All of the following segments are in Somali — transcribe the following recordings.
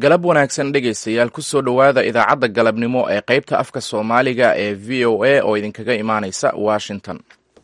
galab wanaagsan dhegaystayaal kusoo dhowaada idaacadda galabnimo ee qaybta afka soomaaliga ee v o a oo idinkaga imaanaysa washington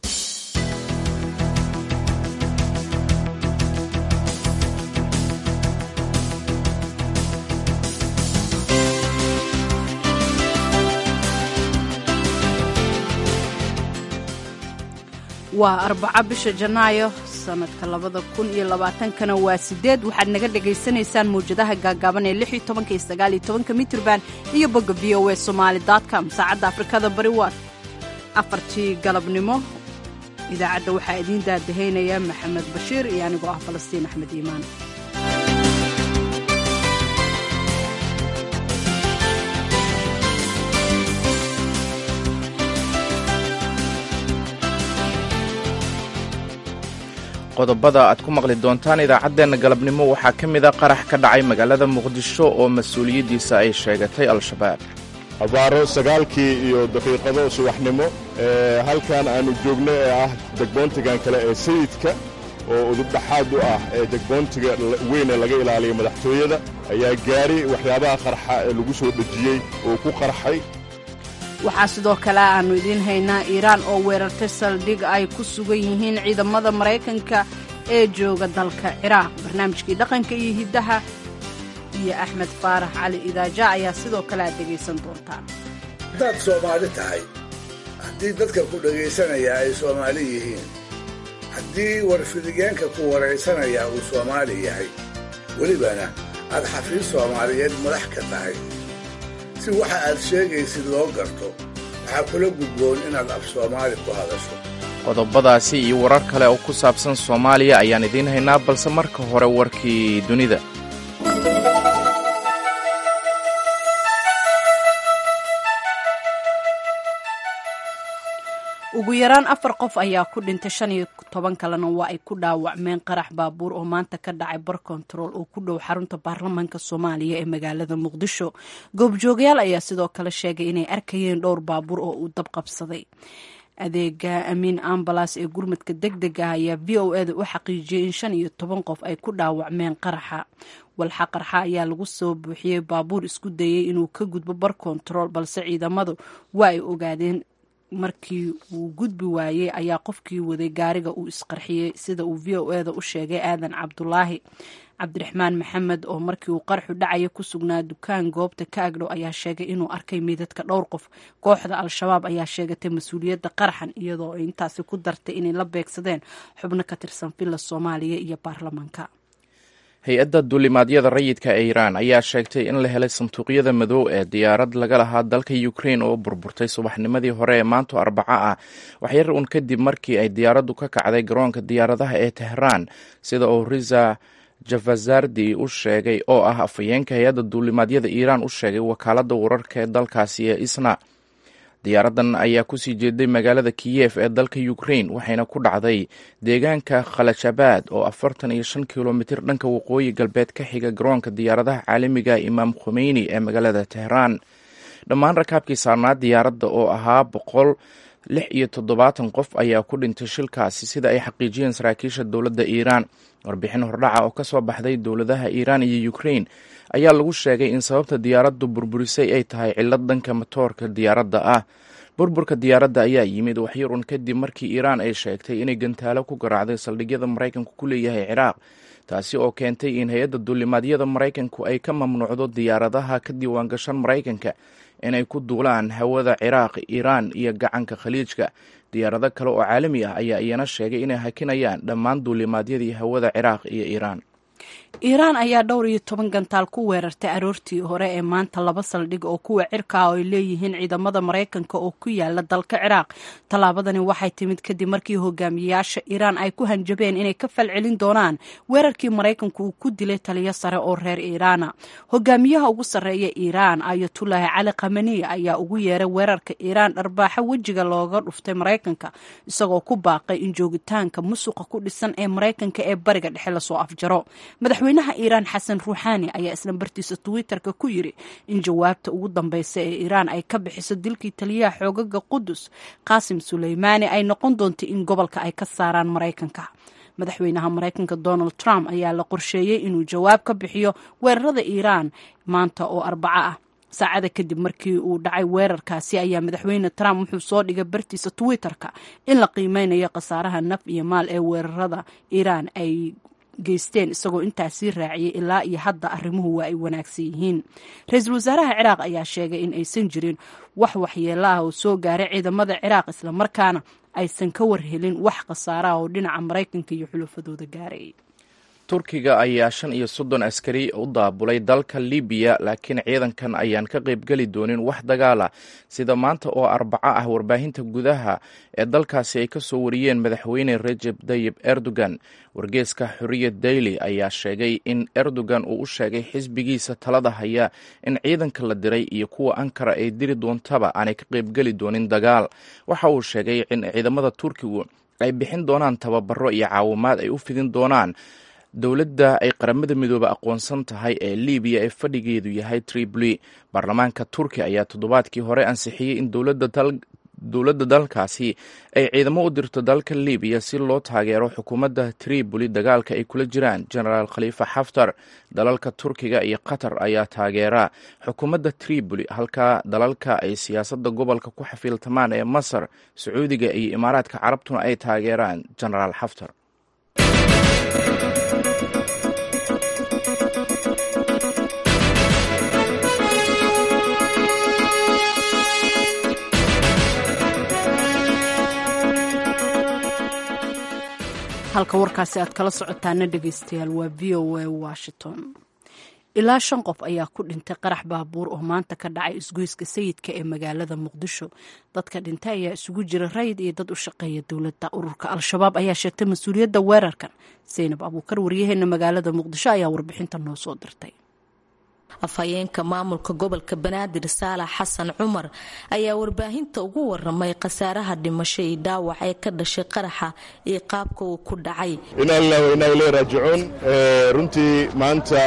waa arbaco bisha janaayo sanadka labada kun iyo labaatankana waa sideed waxaad naga dhagaysanaysaan mawjadaha gaagaaban ee lix iyo tobanka iyo sagaal iyo tobanka mitrban iyo bogga v o a somaali com saacadda afrikada bari waa afartii galabnimo idaacadda waxaa idiin daadahaynaya maxamed bashiir iyo anigoo ah falastiin axmed iimaan qodobada aad ku maqli doontaan idaacaddeenna galabnimo waxaa ka mid a qarax ka dhacay magaalada muqdisho oo mas-uuliyaddiisa ay sheegatay al-shabaab abaaro sagaalkii iyo daqiiqado subaxnimo ee halkan aannu joogno ee ah degboontigan kale ee sayidka oo udubdhaxaad u ah ee degboontiga weyne laga ilaaliyo madaxtooyada ayaa gaari waxyaabaha qarxa ee lagu soo dhejiyey oo ku qarxay waxaa sidoo kale aannu idiin haynaa iiraan oo weerartay saldhig ay ku sugan yihiin ciidamada maraykanka ee jooga dalka ciraaq barnaamijkii dhaqanka iyo hiddaha iyo axmed faarax cali idaaja ayaa sidoo kale aad dhegaysan doontaan haddaad soomaali tahay haddii dadka ku dhegaysanaya ay soomaali yihiin haddii warfidigeenka ku waraysanaya uu soomaali yahay welibana aad xafiis soomaaliyeed madax ka tahay si waxa aad sheegaysid loo garto waxaa kula gudboon inaad af soomaali ku hadasho qodobadaasi iyo warar kale oo ku saabsan soomaaliya ayaan idiin haynaa balse marka hore warkii dunida ugu yaraan afar qof ayaa ku dhintay shan iyo toban kalena waa ay ku dhaawacmeen qarax baabuur oo maanta ka dhacay bar kontarool oo ku dhow xarunta baarlamaanka soomaaliya ee magaalada muqdisho goobjoogayaal ayaa sidoo kale sheegay inay arkayeen dhowr baabuur oo uu dab qabsaday adeega amiin ambalas ee gurmadka deg deg ah ayaa v o eda u xaqiijiyey in shan iyo toban qof ay ku dhaawacmeen qaraxa walxa qarxa ayaa lagu soo buuxiyey baabuur isku dayey inuu ka gudbo bar kontarool balse ciidamadu waa ay ogaadeen markii uu gudbi waayey ayaa qofkii waday gaariga uu isqarxiyey sida uu v o eda u sheegay aadan cabdulaahi cabdiraxmaan maxamed oo markii uu qarxu dhacaya ku sugnaa dukaan goobta ka agdhow ayaa sheegay inuu arkay miidadka dhowr qof kooxda al-shabaab ayaa sheegatay mas-uuliyadda qaraxan iyadoo ay intaasi ku dartay inay la beegsadeen xubno ka tirsan villa soomaaliya iyo baarlamaanka hay-adda duulimaadyada rayidka ee iiraan ayaa sheegtay in la helay sanduuqyada madow ee diyaarad laga lahaa dalka ukrain oo burburtay subaxnimadii hore ee maanto arbaco ah waxyar uun kadib markii ay diyaaraddu ka kacday garoonka diyaaradaha ee tehraan sida uu riza javazardi u sheegay oo ah afhayeenka hay-adda duulimaadyada iiraan u sheegay wakaaladda wararka ee dalkaasi ee isna diyaaraddan ayaa kusii jeeday magaalada kiyef ee dalka ukrain waxayna ku dhacday deegaanka khalajabad oo afartan iyo shan kilomitir dhanka waqooyi galbeed ka xiga garoonka diyaaradaha caalamiga imaam khomeyni ee magaalada tehraan dhammaan rakaabkii saarnaa diyaaradda oo ahaa boqol lix iyo toddobaatan qof ayaa ku dhintay shilkaasi sida ay xaqiijiyeen saraakiisha dowladda iiraan warbixin hordhaca oo kasoo baxday dowladaha iiraan iyo ukrain ayaa lagu sheegay in sababta diyaaraddu burburisay ay tahay cillad dhanka matoorka diyaaradda ah burburka diyaaradda ayaa yimid waxyarun kadib markii iiraan ay sheegtay inay gantaalo ku garaacday saldhigyada maraykanku ku leeyahay ciraaq taasi oo keentay in hay-adda duulimaadyada maraykanku ay ka mamnuucdo diyaaradaha ka diiwaangashan maraykanka inay ku duulaan hawada ciraaq iiraan iyo gacanka khaliijka diyaarado kale oo caalami ah ayaa iyana sheegay inay hakinayaan dhammaan duulimaadyadii hawada ciraaq iyo iiraan iiraan ayaa dhowr iyo toban gantaal ku weerartay aroortii hore ee maanta laba saldhig oo kuwa cirka ah oo ay leeyihiin ciidamada maraykanka oo ku yaala dalka ciraaq tallaabadani waxay timid kadib markii hogaamiyayaasha iiraan ay ku hanjabeen inay ka falcelin doonaan weerarkii maraykanku uu ku dilay taliyo sare oo reer iiraana hogaamiyaha ugu sarreeya iiraan ayatullaahi cali khamaniya ayaa ugu yeeray weerarka iiraan dharbaaxo wejiga looga dhuftay maraykanka isagoo ku baaqay in joogitaanka musuqa ku dhisan ee maraykanka ee bariga dhexe lasoo afjaro madaxweynaha iiraan xasan ruuxaani ayaa isla bartiisa twitter-ka ku yiri in jawaabta ugu dambeysa ee iiraan ay ka bixiso dilkii taliyaha xoogaga qudus qaasim suleymaani ay noqon doonto in gobolka ay ka saaraan maraykanka madaxweynaha maraykanka donald trump ayaa la qorsheeyey inuu jawaab ka bixiyo weerarada iiraan maanta oo arbaco ah saacada kadib markii uu dhacay weerarkaasi ayaa madaxweyne trump wuxuu soo dhigay bartiisa twitter-ka in la qiimeynayo khasaaraha naf iyo maal ee weerarada iiraan ay geysteen isagoo intaasii raaciyay ilaa iyo hadda arrimuhu waa ay wanaagsan yihiin ra-iisul wasaaraha ciraaq ayaa sheegay in aysan jirin wax waxyeelo ah oo soo gaaray ciidamada ciraaq islamarkaana aysan ka warhelin wax khasaaraha oo dhinaca maraykanka iyo xulufadooda gaaray turkiga ayaa shan iyo soddon askari u daabulay dalka libiya laakiin ciidankan ayaan ka qaybgeli doonin wax dagaala sida maanta oo arbaco ah warbaahinta gudaha ee dalkaasi ay ka soo wariyeen madaxweyne rejeb tayib erdogan wargeeska xoriyad daily ayaa sheegay in erdogan uu u sheegay xisbigiisa talada haya in ciidanka la diray iyo kuwa ankara ay diri doontaba aanay ka qaybgeli doonin dagaal waxa uu sheegay in ciidamada turkigu ay bixin doonaan tababaro iyo caawimaad ay u fidin doonaan dowladda ay qaramada midoobe aqoonsan tahay ee libiya ee fadhigeedu yahay tripoli baarlamaanka turkiya ayaa toddobaadkii hore ansixiyey in dowladda dalkaasi ay ciidamo u dirto dalka libiya si loo taageero xukuumadda tripoli dagaalka ay kula jiraan genaraal khaliifa xaftar dalalka turkiga iyo qatar ayaa taageera xukuumadda tripoli halka dalalka ay siyaasadda gobolka ku xafiiltamaan ee masar sacuudiga iyo imaaraadka carabtuna ay taageeraan genaraal xaftar halka warkaasi aad kala socotaana dhegeystayaal waa v o a washington ilaa shan qof ayaa ku dhintay qarax baabuur oo maanta ka dhacay isgoyska sayidka ee magaalada muqdisho dadka dhintay ayaa isugu jira rayid iyo dad u shaqeeya dowladda ururka al-shabaab ayaa sheegtay mas-uuliyadda weerarkan saynab abuukar waryaheena magaalada muqdisho ayaa warbixinta noo soo dirtay afhayeenka maamulka gobolka banaadir saalax xasan cumar ayaa warbaahinta ugu waramay khasaaraha dhimasho iyo dhaawac ee ka dhashay qaraxa iyo qaabka uu ku dhacay inaa lilah wa inaa iley raajicuun runtii maanta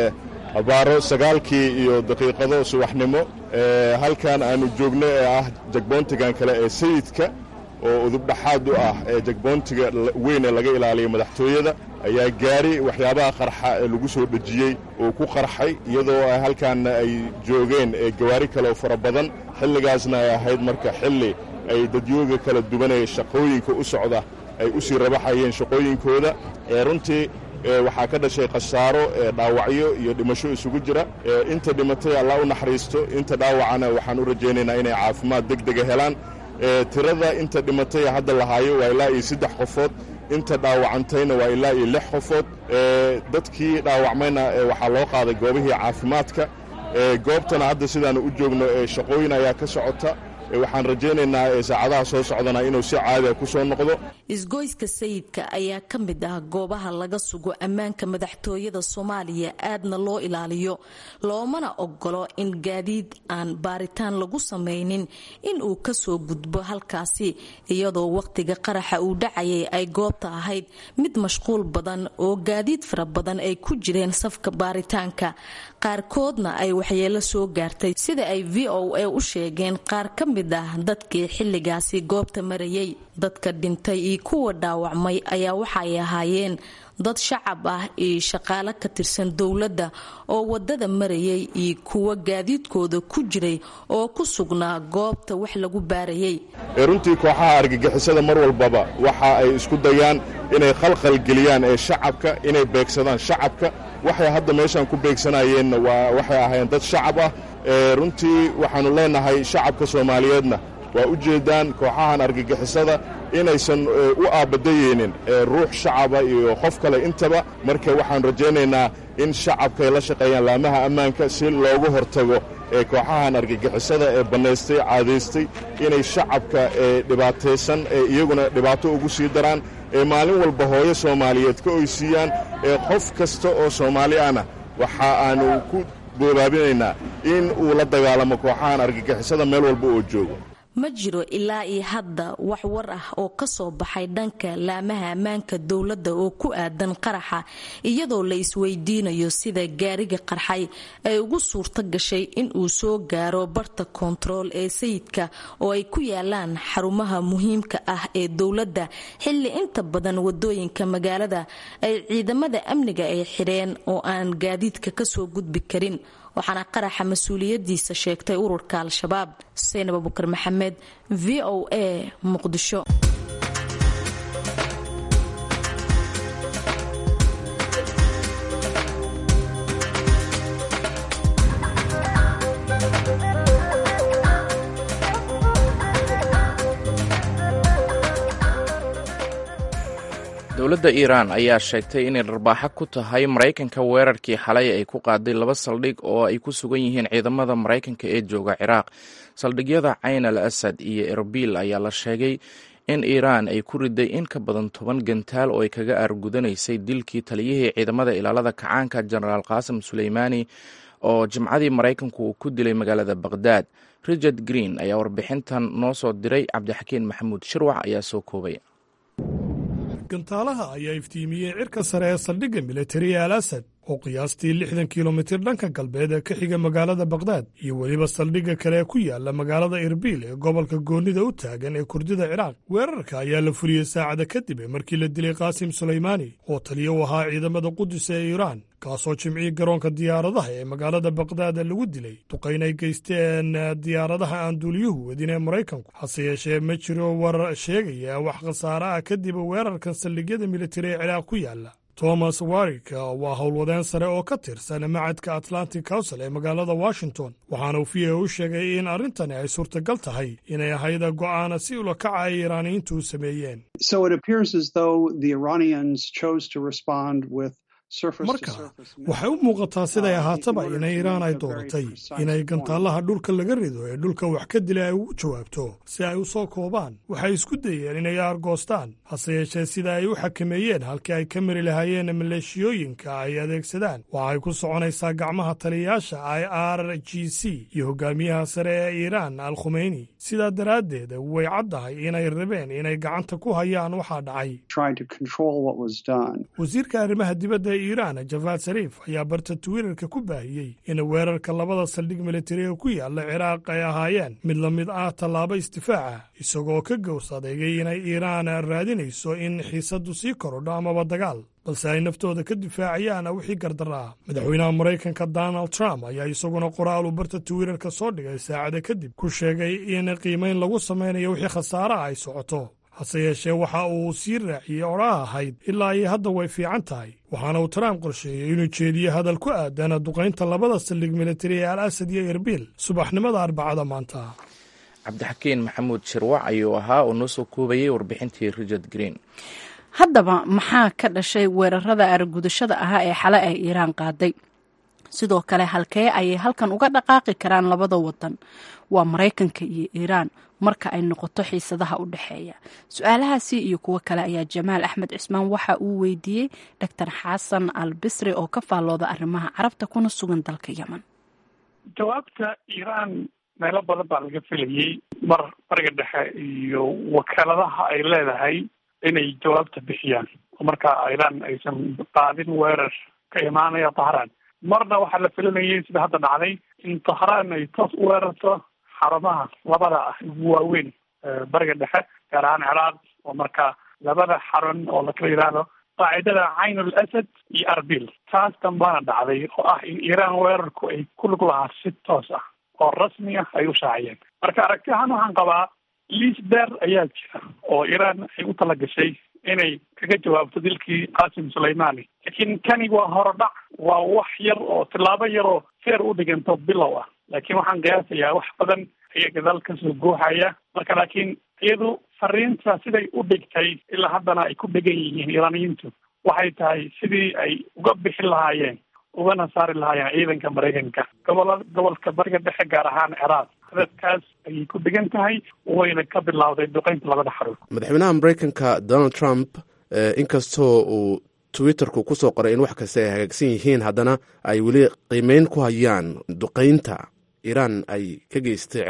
abaaro sagaalkii iyo daqiiqado subaxnimo halkan aanu joogno ee ah jagboontigan kale ee sayidka oo udubdhaxaad u ah ee jagboontiga weyn ee laga ilaaliyo madaxtooyada ayaa gaari waxyaabaha qarxa ee lagu soo dhejiyey uu ku qarxay iyadoo halkaanna ay joogeen gawaari kaleoo fara badan xilligaasna ay ahayd marka xilli ay dadyooga kala duwanaya shaqooyinka u socda ay u sii rabaxayeen shaqooyinkooda runtii waxaa ka dhashay khasaaro dhaawacyo iyo dhimasho isugu jira inta dhimatay allah u naxariisto inta dhaawacana waxaan u rajaynaynaa inay caafimaad deg dega helaan tirada inta dhimatay hadda lahaayo waa ilaa iyo saddex qofood inta dhaawacantayna waa ilaa iyo lix qofood dadkii dhaawacmayna waxaa loo qaaday goobihii caafimaadka goobtana hadda sidaanu u joogno shaqooyin ayaa ka socota waxaan rajaynaynaa saacadaha soo socdana inuu si caadiga ku soo noqdo isgoyska sayidka ayaa ka mid ah goobaha laga sugo ammaanka madaxtooyada soomaaliya aadna loo ilaaliyo loomana ogolo in gaadiid aan baaritaan lagu samaynin in uu kasoo gudbo halkaasi iyadoo waqtiga qaraxa uu dhacayay ay goobta ahayd mid mashquul badan oo gaadiid fara badan ay ku jireen safka baaritaanka qaarkoodna ay waxyeelo soo gaartay sida ay v o a u sheegeen qaar ka mid ah dadkii xilligaasi goobta marayay dadka dhintay iyo kuwa dhaawacmay ayaa waxay ahaayeen dad shacab ah iyo shaqaale ka tirsan dowladda oo wadada marayay iyo kuwa gaadiidkooda ku jiray oo ku sugnaa goobta wax lagu baarayay runtii kooxaha argagixisada mar walbaba waxa ay isku dayaan inay khalkhal geliyaan ee shacabka inay beegsadaan shacabka waxay hadda meeshaan ku beegsanayeenna waa waxay ahaayeen dad shacab ah runtii waxaannu leenahay shacabka soomaaliyeedna waa u jeeddaan kooxahan argagixisada inaysan u aabadayeynin ruux shacaba iyo qof kale intaba marka waxaan rajaynaynaa in shacabka ay la shaqeeyaan laamaha ammaanka si loogu hortago ee kooxahan argagixisada ee bannaystay caadaystay inay shacabka dhibaataysan ee iyaguna dhibaato ugu sii daraan ee maalin walba hooyo soomaaliyeed ka oysiiyaan ee qof kasta oo soomaali ahna waxa aanu ku boobaabinaynaa in uu la dagaalamo kooxahan argagixisada meel walba oo joogo ma jiro ilaa iyo hadda wax war ah oo kasoo baxay dhanka laamaha ammaanka dowladda oo ku aadan qaraxa iyadoo la isweydiinayo sida gaariga qarxay ay ugu suurto gashay in uu soo gaaro barta koontarool ee sayidka oo ay ku yaalaan xarumaha muhiimka ah ee dowladda xilli inta badan wadooyinka magaalada ay ciidamada amniga ay xidheen oo aan gaadiidka kasoo gudbi karin waxaana qaraxa mas-uuliyadiisa sheegtay ururka al-shabaab xuseen abubakar maxamed v o a muqdisho dowladda iiraan ayaa sheegtay inay dharbaaxo ku tahay maraykanka weerarkii xalay ay ku qaaday laba saldhig oo ay ku sugan yihiin ciidamada maraykanka ee jooga ciraaq saldhigyada cayn al asad iyo erbil ayaa la sheegay in iiraan ay ku riday in ka badan toban gantaal oo ay kaga aargudanaysay dilkii taliyihii ciidamada ilaalada kacaanka jenaraal qaasim suleymaani oo jimcadii maraykanku uu ku dilay magaalada baqhdaad richard green ayaa warbixintan noo soo diray cabdixakiin maxamuud shirwac ayaa soo koobay gantaalaha ayaa iftiimiyey cirka sare ee saldhigga militari al asad oo qiyaastii lixdan kilomitir dhanka galbeed ee ka xiga magaalada bakhdad iyo weliba saldhigga kale ee ku yaala magaalada irbiil ee gobolka goonnida u taagan ee kurdida ciraaq weerarka ayaa la fuliyey saacada kadib markii la dilay qaasim sulaymaani oo taliya u ahaa ciidamada qudus ee iiraan kaasoo jimcii garoonka diyaaradaha ee magaalada bakhdad lagu dilay duqayn ay geysteen diyaaradaha aan duuliyuhu wadin ee maraykanku hase yeeshee ma jiro war sheegaya wax khasaare ah kadib weerarkan saldhigyada militari ee ciraaq ku yaala thomas warik waa howlwadeen sare oo ka tirsan macadka atlantic council ee magaalada washington waxaana uu v a u sheegay in arrintani ay suurtagal tahay inay ahayd go'aana si ulakaca ay iiraaniyiintu u sameeyeen marka waxay u muuqataa siday ahaataba inay iiraan ay dooratay inay gantaalaha dhulka laga rido ee dhulka wax ka dila ay ugu jawaabto si ay u soo koobaan waxay isku dayeen inay aargoostaan hase yeeshee sida ay u xakameeyeen halkii ay ka mari lahaayeen maleeshiyooyinka ay adeegsadaan waxay ku soconaysaa gacmaha taliyayaasha i r g c iyo hogaamiyaha sare ee iiraan al khumeyni sidaa daraaddeed way caddahay inay rabeen inay gacanta ku hayaan waxaa dhacay wasiirka arrimaha dibadda iiraan javaad sariif ayaa barta twitter-ka ku baahiyey in weerarka labada saldhig militariga ku yaala ciraaq ay ahaayeen mid la mid ah tallaabo isdifaaca isagoo ka gows adeegay inay iiraan raadinayso in xiisaddu sii korodho amaba dagaal balse ay naftooda ka difaacayaan wixii gardaraa madaxweynaha maraykanka donald trump ayaa isaguna qoraal uu barta twitter-ka soo dhigay saacada kadib ku sheegay in qiimayn lagu samaynayo wixii khasaaraha ay socoto hase yeeshee waxa uu sii raaciyey odhaha ahayd ilaa iyo hadda way fiican tahay waxaana uu trump qorsheeyey inuu jeediyo hadal ku aadan duqaynta labada saldhig militari ee al asad iyo erbil subaxnimada arbacada maanta cabdixakiin maxamuud shirwac ayuu ahaa oo noo soo koobayey warbixintii richard green haddaba maxaa ka dhashay weerarada aragudashada ahaa ee xale ay iiraan qaaday sidoo kale halkee ayay halkan uga dhaqaaqi karaan labada wadan waa maraykanka iyo iiraan marka ay noqoto xiisadaha u dhexeeya su-aalahaasi iyo kuwo kale ayaa jamaal axmed cismaan waxa uu weydiiyey doctor xasan al bisri oo ka faallooda arrimaha carabta kuna sugan dalka yemen jawaabta iiraan meelo badan baa laga filayey mar bariga dhexe iyo wakaaladaha ay leedahay inay jawaabta bixiyaan oo markaa iiraan aysan qaadin weerar ka imaanaya tahraan marna waxaa la filanayay sida hadda dhacday in tahraan ay toos u weerarto xarumaha labada ah ugu waaweyn bariga dhexe gaar ahaan ciraaq oo markaa labada xarun oo lakala yidhaahdo qaacidada cayn ul asad iyo arbil taas dambaana dhacday oo ah in iiraan weerarku ay ku lug lahaa si toos ah oo rasmi ah ay u shaaciyeen marka aragti ahaan waxaan qabaa liis dheer ayaa jira oo iiraan ay u talagashay inay kaga jawaabto dilkii qaasim sulaymaani laakiin kani waa horodhac waa wax yar oo tillaabo yar oo feer u dhiganto bilow ah laakiin waxaan qiyaasayaa wax badan ayaa gadaal kasoo goohaya marka laakiin iyadu fariinta siday u dhigtay ilaa haddana ay ku dhegan yihiin iiraaniyiintu waxay tahay sidii ay uga bixi lahaayeen ugana saari lahaayeen ciidanka maraykanka gobola gobolka bariga dhexe gaar ahaan ciraaq hadafkaas ayay ku dhegan tahay wayna ka bilowday duqeynta labada xarun madaxweynaha maraykanka donald trump inkastoo uu twitterku kusoo qoray in wax kasta ay hagaagsan yihiin haddana ay weli qiimeyn ku hayaan duqeynta iiraan ay ka geystay ciraaq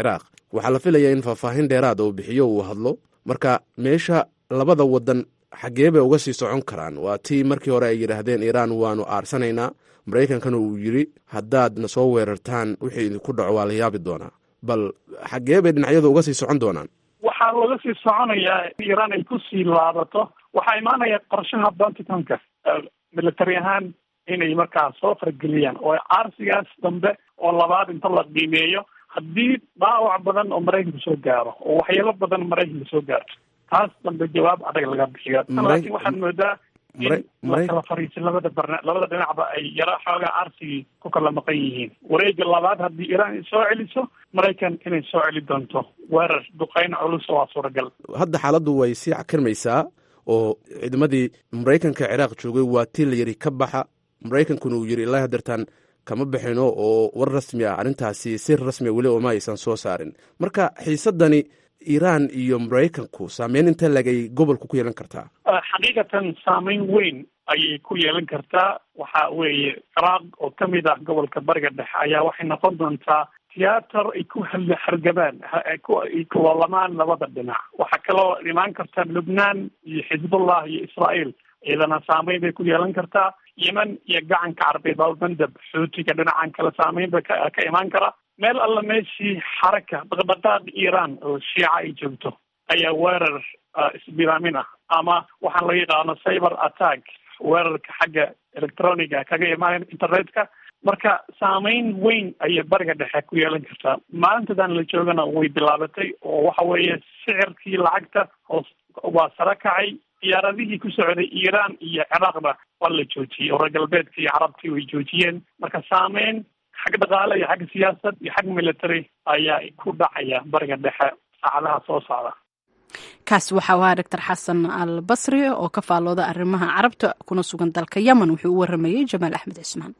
waxaa la filayaa in faahfaahin dheeraada uu bixiyo uu hadlo marka meesha labada wadan xaggee bay uga sii socon karaan waa tii markii hore ay yidhaahdeen iiraan waanu aarsanaynaa maraykankana uu yidhi haddaadna soo weerartaan wixii idinku dhaco waa la yaabi doonaa bal xaggee bay dhinacyadu uga sii socon doonaan waxaa laga sii soconayaa iiraan ay kusii laabato waxaa imaanaya qorshaha pentagonka military ahaan inay markaa soo fargeliyaan oo aarsigaas dambe oo labaad inta la qiimeeyo haddii dhaawac badan oo maraykanka soo gaaro oo waxyeelo badan maraykanka soo gaarto taas dambe jawaab adag laga bixiyo tan laakiin waxaad moodaa in la kala fariisay labada barna labada dhinacba ay yaro xoogaa aarsigii ku kala maqan yihiin wareega labaad haddii iiraan ay soo celiso maraykan inay soo celi doonto weerar duqeyn culus waa suuragal hadda xaaladdu way sii cakirmaysaa oo ciidamadii maraykanka ciraaq joogay waa tii la yidhi ka baxa maraykankuna uu yidhi ilaa hadeertaan kama bixino oo war rasmi ah arrintaasi si rasmia weli ooma aysan soo saarin marka xiisadani iiraan iyo maraykanku saameyn inta legay gobolku ku yeelan kartaa xaqiiqatan saameyn weyn ayay ku yeelan kartaa waxa weeye ciraaq oo kamid ah gobolka bariga dhexe ayaa waxay noqon doontaa tiyaatar ay ku hargabaan ay kuloolamaan labada dhinac waxaa kaloo imaan karta lubnaan iyo xizbullah iyo israael iyadana saameyn bay ku yeelan kartaa yemen iyo gacanka carbeed baalbandab xuutiga dhinacan kale saameyn ba ka imaan kara meel alla meeshii xaraka dhaqdhaqaaq iiraan oo shiica ay joogto ayaa weerar isbilaamin ah ama waxaan laga yaqaano cyber attack weerarka xagga electroniga kaga imaanaya internetka marka saameyn weyn ayay bariga dhexe ku yeelan kartaa maalintadan la joogana way bilaabatay oo waxa weeye sicirkii lacagta hoos waa sare kacay diyaaradihii ku socday iiraan iyo ciraaqna waa la joojiyey oo reer galbeedka iyo carabtii way joojiyeen marka saameyn xag dhaqaale iyo xagga siyaasad iyo xag military ayaa ku dhacaya bariga dhexe saacadaha soo socda kaasi waxaa ahaa doctor xasan al basri oo ka faallooda arrimaha carabta kuna sugan dalka yemen wuxuu u waramayey jamaal axmed cismaan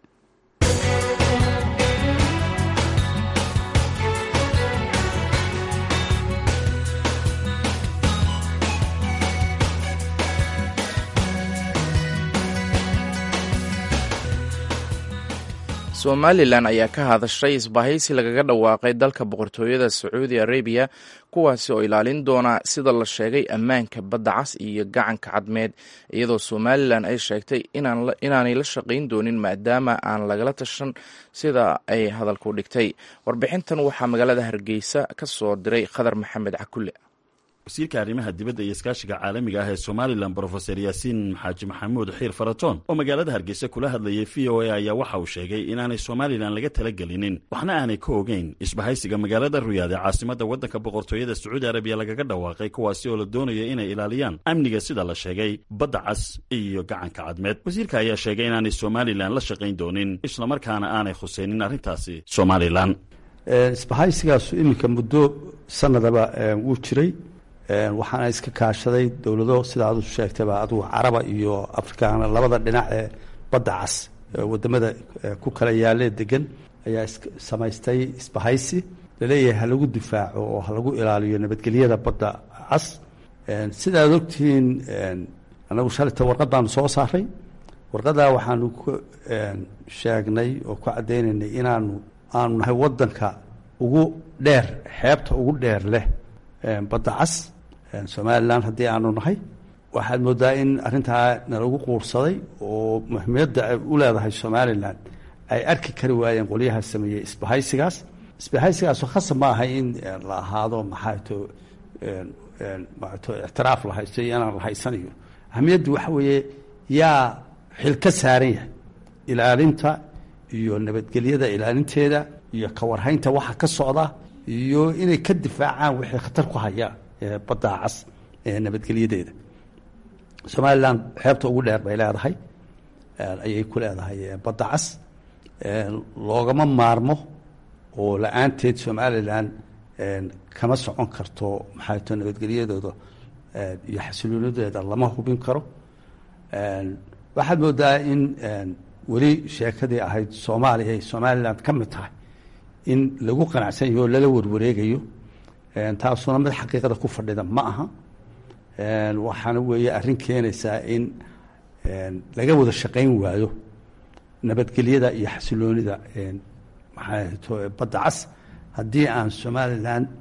somalilan ayaa ka hadashay isbahaysi lagaga dhawaaqay dalka boqortooyada sacuudi arabiya kuwaasi oo ilaalin doona sida la sheegay ammaanka badda cas iyo gacanka cadmeed iyadoo somalilan ay sheegtay inaanay la shaqayn doonin maadaama aan lagala tashan sida ay hadalku dhigtay warbixintan waxaa magaalada hargeysa ka soo diray khadar maxamed cakulle wasiirka arrimaha dibadda iyo iskaashiga caalamiga ah ee somalilan brofeser yaasiin xaaji maxamuud xiir faratoon oo magaalada hargeysa kula hadlayay v o a ayaa waxa uu sheegay inaanay somalilan laga talagelinin waxna aanay ka ogeyn isbahaysiga magaalada ruyaad ee caasimadda waddanka boqortooyada sacuudi arabiya lagaga dhawaaqay kuwaasi oo la doonayo inay ilaaliyaan amniga sida la sheegay badda cas iyo gacanka cadmeed wasiirka ayaa sheegay inaanay somalilan la shaqayn doonin islamarkaana aanay khuseynin arrintaasi somalilan isbahaysigaasu iminka muddo sanadaba wuu jiray waxaana iska kaashaday dowlado sida adu sheegtayba adugu caraba iyo afrikaana labada dhinac ee badda cas wadamada ku kala yaalee degan ayaa samaystay isbahaysi laleeyahay ha lagu difaaco oo ha lagu ilaaliyo nabadgelyada badda cas sidaad ogtihiin anagu shalita warqad baanu soo saaray warqadaa waxaanu ku sheegnay oo ku caddaynaynay inaanu aanu nahay wadanka ugu dheer xeebta ugu dheer leh badda cas somalilan haddii aanu nahay waxaad moodaa in arrintaa nalagu quursaday oo muhiimiyadda ay u leedahay somalilan ay arki kari waayeen qolyaha sameeyey isbahaysigaas isbahaysigaasoo khasab ma aha in la ahaado maxaato maato ictiraaf la haysto iyo inaan la haysanayo ahamiyaddu waxa weeye yaa xil ka saaran yahay ilaalinta iyo nabadgelyada ilaalinteeda iyo kawarhaynta waxa ka socda iyo inay ka difaacaan wixii khatar ku haya badda cas ee nabadgelyadeeda somalilan xeebta ugu dheer bay leedahay ayay ku leedahay badda cas loogama maarmo oo la-aanteed somalilan kama socon karto maxaato nabadgelyadooda iyo xasiloonideeda lama hubin karo waxaad moodaa in weli sheekadii ahayd soomaaliya ay somalilan ka mid tahay in lagu qanacsan yaho o lala warwareegayo taasuna mid xaqiiqada ku fadhida ma aha waxaana weeye arrin keenaysaa in laga wada shaqayn waayo nabadgelyada iyo xasiloonida maxaato badda cas haddii aan somalilan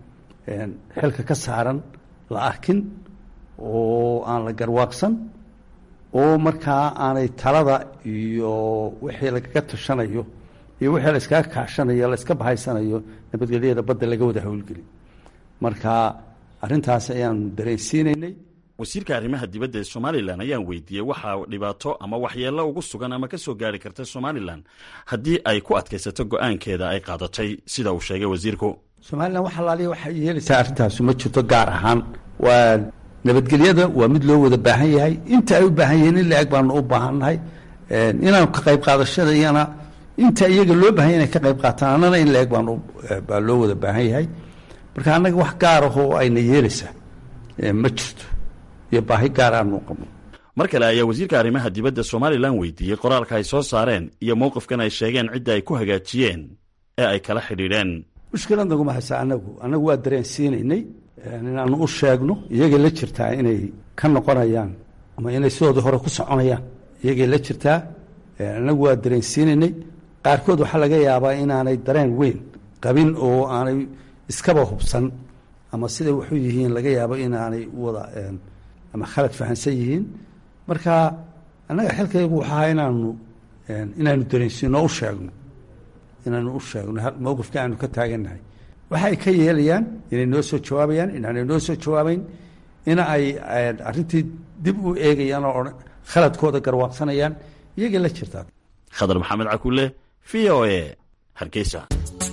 xilka ka saaran la arkin oo aan la garwaaqsan oo markaa aanay talada iyo wixii lagaga tashanayo iyo wixii la iskaga kaashanayo la iska bahaysanayo nabadgelyada badda laga wada howlgelin marka arrintaas ayaanu dareensiinaynay wasiirka arrimaha dibadda ee somalilan ayaan weydiiyey waxaa dhibaato ama waxyeello ugu sugan ama ka soo gaari karta somalilan haddii ay ku adkaysato go-aankeeda ay qaadatay sida uu sheegay wasiirku somalilan wax alaaliya waxay yeelaysaa arrintaasu ma jirto gaar ahaan waa nabadgelyada waa mid loo wada baahan yahay inta ay u baahan yihiin in la-eg baanu u baahannahay inaanu ka qayb qaadashada iyana inta iyaga loo bahan yahy inay ka qayb qaataan annana in la-eg baanu baa loo wada baahan yahay marka annaga wax gaar ah oo ayna yeelaysaa ma jirto iyo baahi gaar aanu qabno mar kale ayaa wasiirka arrimaha dibadda somalilan weydiiyey qoraalka ay soo saareen iyo mowqifkan ay sheegeen cidda ay ku hagaajiyeen ee ay kala xidhiidheen mushkilad naguma haysa annagu annagu waa dareensiinaynay inaanu u sheegno iyagay la jirtaa inay ka noqonayaan ama inay sidoodii hore ku soconayaan iyagay la jirtaa annagu waa dareensiinaynay qaarkood waxaa laga yaabaa inaanay dareen weyn qabin oo aanay iskaba hubsan ama siday waxu yihiin laga yaabo inaanay wada ama khalad fahansan yihiin marka annaga xilkaygu waxa ahaa inaanu inaanu dareensiino u sheegno inaanu u sheegno mowqifka aanu ka taagannahay waxa ay ka yeelayaan inay noo soo jawaabayaan inaanay noo soo jawaabayn in ay arrintii dib u eegayaan oo khaladkooda garwaaqsanayaan iyagay la jirtaa khadar maxamed cakule v o e hargeysa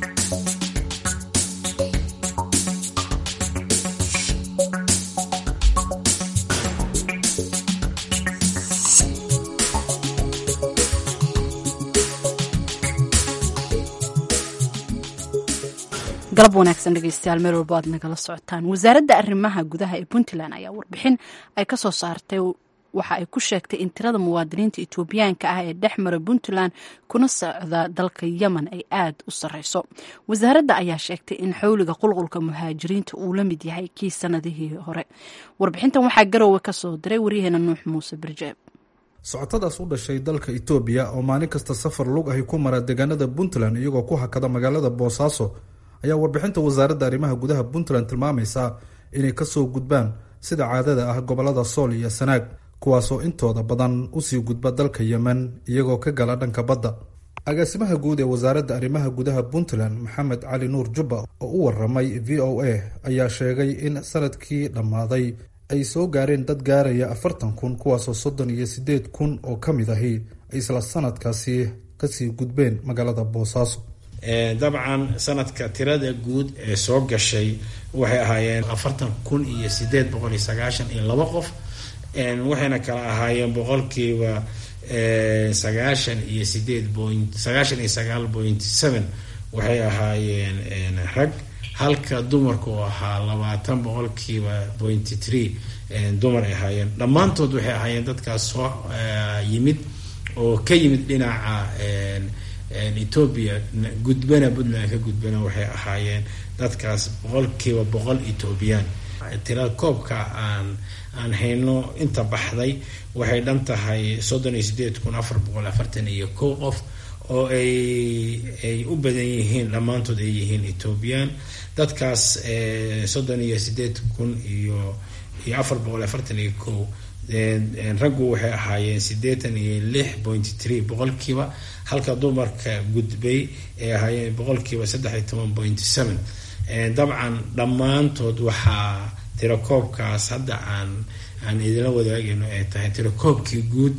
galab wanaagsan dhegeystayaal meel walbo aad nagala socotaan wasaaradda arrimaha gudaha ee puntland ayaa warbixin ay ka soo saartay waxa ay ku sheegtay in tirada muwaadiniinta etoobiyaanka ah ee dhex mara puntland kuna socda dalka yemen ay aada u sarreyso wasaaradda ayaa sheegtay in xowliga qulqulka muhaajiriinta uu la mid yahay kii sanadihii hore warbixintan waxaa garowe ka soo diray waryaheena nuux muuse birjeeb socotadaas u dhashay dalka itoobiya oo maalin kasta safar lug ahi ku mara deegaanada puntland iyagoo ku hakada magaalada boosaaso ayaa warbixinta wasaaradda arrimaha gudaha puntland tilmaamaysaa inay kasoo gudbaan sida caadada ah gobolada sool iyo sanaag kuwaasoo intooda badan usii gudba dalka yemen iyagoo ka gala dhanka badda agaasimaha guud ee wasaaradda arrimaha gudaha puntland maxamed cali nuur jubba oo u waramay v o a ayaa sheegay in sanadkii dhammaaday ay soo gaareen dad gaaraya afartan kun kuwaasoo soddon iyo siddeed kun oo ka mid ahi ay isla sanadkaasi kasii gudbeen magaalada boosaaso dabcan sanadka tirada guud ee soo gashay waxay ahaayeen afartan kun iyo sideed boqol iyo sagaashan iyo laba qof waxayna kala ahaayeen boqolkiiba sagaashan iyo sideed point sagaashan iyo sagaal point seven waxay ahaayeen rag halka dumarku ahaa labaatan boqolkiiba pointy three dumar ay ahaayeen dhammaantood waxay ahaayeen dadkaas soo yimid oo ka yimid dhinaca etoobiya gudbana puntland ka gudbana waxay ahaayeen dadkaas boqolkiiba boqol etoobiyaan tira koobka aan aan hayno inta baxday waxay dhan tahay soddon iyo sideed kun afar boqol afartan iyo kow qof oo ay ay u badan yihiin dhammaantood ay yihiin etoobiyaan dadkaas soddon iyo sideed kun iyo iyo afar boqol afartan iyo kow raggu waxay ahaayeen siddeetan iyo lix point three boqolkiiba halka dumarka gudbay ay ahaayeen boqolkiiba saddex iyo toban point seven dabcan dhammaantood waxaa tirakoobkaas hadda aan aan idinla wadaagayno ay tahay tirakoobkii guud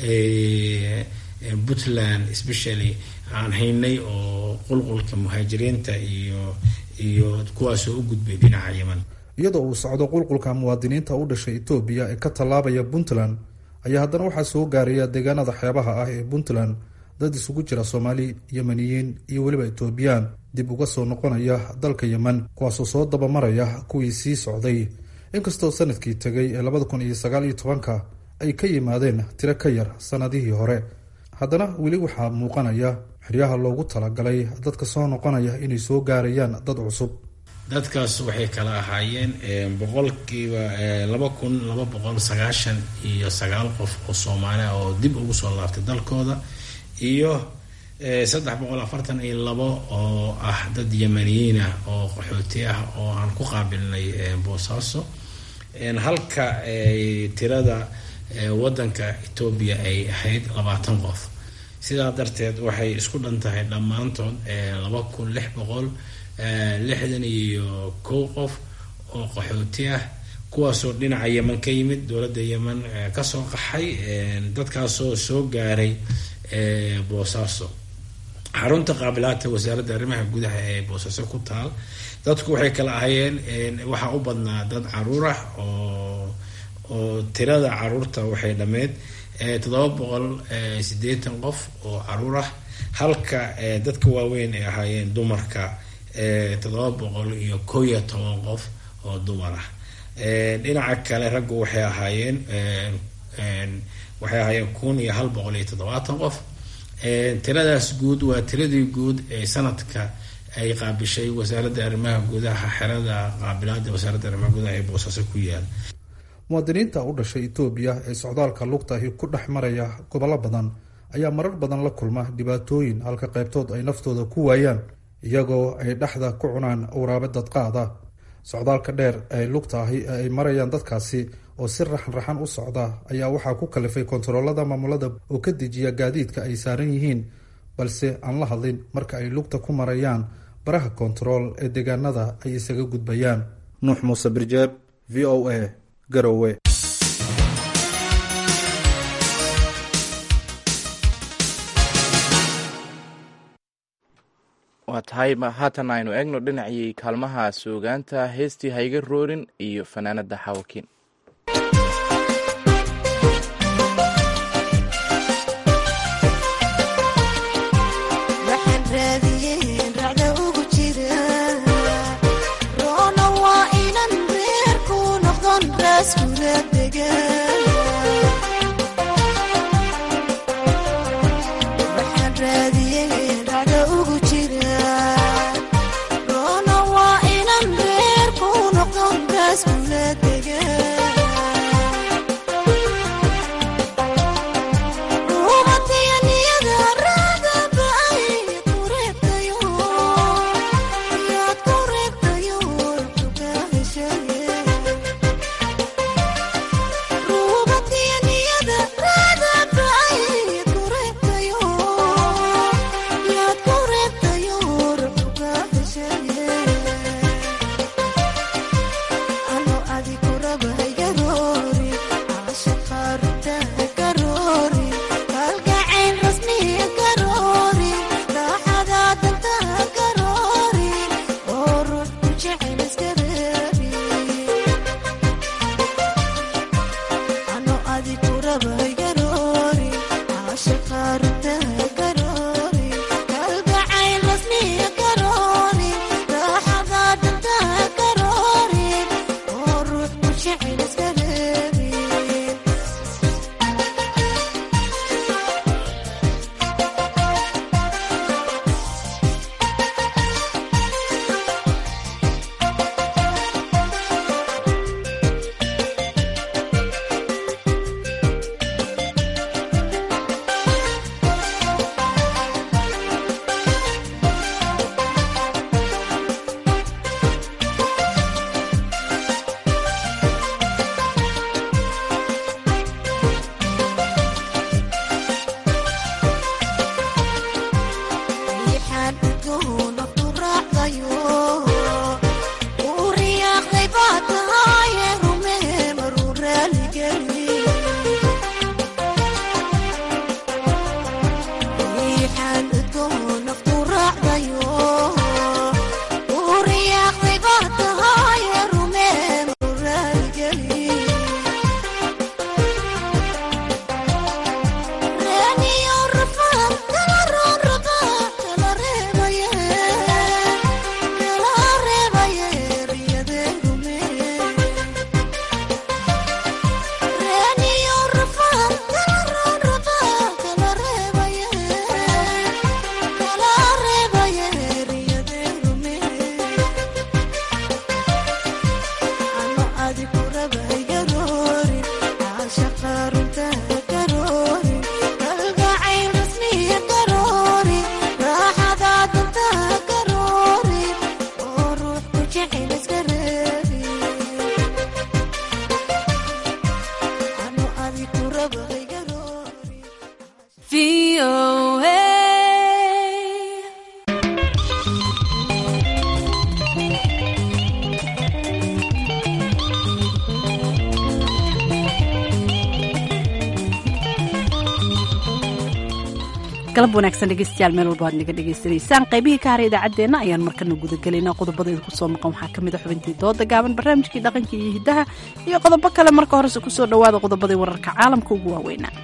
puntland especially aan haynay oo qulqulka muhaajiriinta iyo iyo kuwaasoo u gudbay dhinaca yeman iyadoo uu socdo qulqulka muwaadiniinta u dhashay etoobiya ee ka tallaabaya puntland ayaa haddana waxaa soo gaaraya deegaanada xeebaha ah ee puntland dad isugu jira soomaali yemeniyiin iyo weliba etoobiyaan dib uga soo noqonaya dalka yemen kuwaasoo soo dabamaraya kuwii sii socday inkastoo sanadkii tegay ee labada kun iyo sagaal iyo tobanka ay ka yimaadeen tiro ka yar sanadihii hore haddana weli waxaa muuqanaya xeryaha loogu talagalay dadka soo noqonaya inay soo gaarayaan dad cusub dadkaas waxay kala ahaayeen boqolkiiba laba kun laba boqol sagaashan iyo sagaal qof oo soomaali ah oo dib ugu soo laabtay dalkooda iyo saddex boqol afartan iyo labo oo ah dad yemaniyiin ah oo qaxooti ah oo aan ku qaabilnay boosaaso halka tirada wadanka etoobiya ay ahayd labaatan qof sidaa darteed waxay isku dhan tahay dhammaantood laba kun lix boqol lixdan iyo kow qof oo qaxooti ah kuwaasoo dhinaca yeman ka yimid dowladda yeman kasoo qaxay dadkaasoo soo gaaray boosaaso xarunta qaabilaadta wasaaradda arrimaha gudaha ee boosaaso ku taal dadku waxay kala ahayeen waxaa u badnaa dad caruur ah oo oo tirada caruurta waxay dhammeyd toddoba boqol siddeetan qof oo caruur ah halka dadka waaweyn ay ahaayeen dumarka toddoba boqol iyo kow iyo toban qof oo dumar ah dhinaca kale raggu waxay ahaayeen waxay ahaayeen kun iyo hal boqol iyo toddobaatan qof tiradaas guud waa tiradii guud ee sanadka ay qaabishay wasaaradda arrimaha gudaha xerada qaabilaada wasaaradda arrimaha gudaha ee boosaaso ku yaal muwaadiniinta u dhashay etoobiya ee socdaalka lugtahi ku dhex maraya gobollo badan ayaa marar badan la kulma dhibaatooyin halka qaybtood ay naftooda ku waayaan iyagoo ay dhexda ku cunaan awraabe dadqaada socdaalka dheer ee lugta ahi ee ay marayaan dadkaasi oo si raxan raxan u socda ayaa waxaa ku kalifay kontaroolada maamulada oo ka dejiya gaadiidka ay saaran yihiin balse aan la hadlin marka ay lugta ku marayaan baraha kontarool ee deegaanada ay isaga gudbayaan nuux muuse birjeeb v o a garowe waa tahay haatan aynu eegno dhinacii kaalmaha suugaanta heestii hayga roorin iyo fanaanada xawakiin Let's galab wanaagsan dhegeystayaal meel walba aad naga dhegaysanaysaan qaybihii ka haray idaacaddeenna ayaan markana gudagelaynaa qodobada idinku soo maqan waxaa ka mid a xubintii dooda gaaban barnaamijkii dhaqanka iyo hiddaha iyo qodobo kale marka horese kusoo dhowaada qodobadii wararka caalamka ugu waaweynaa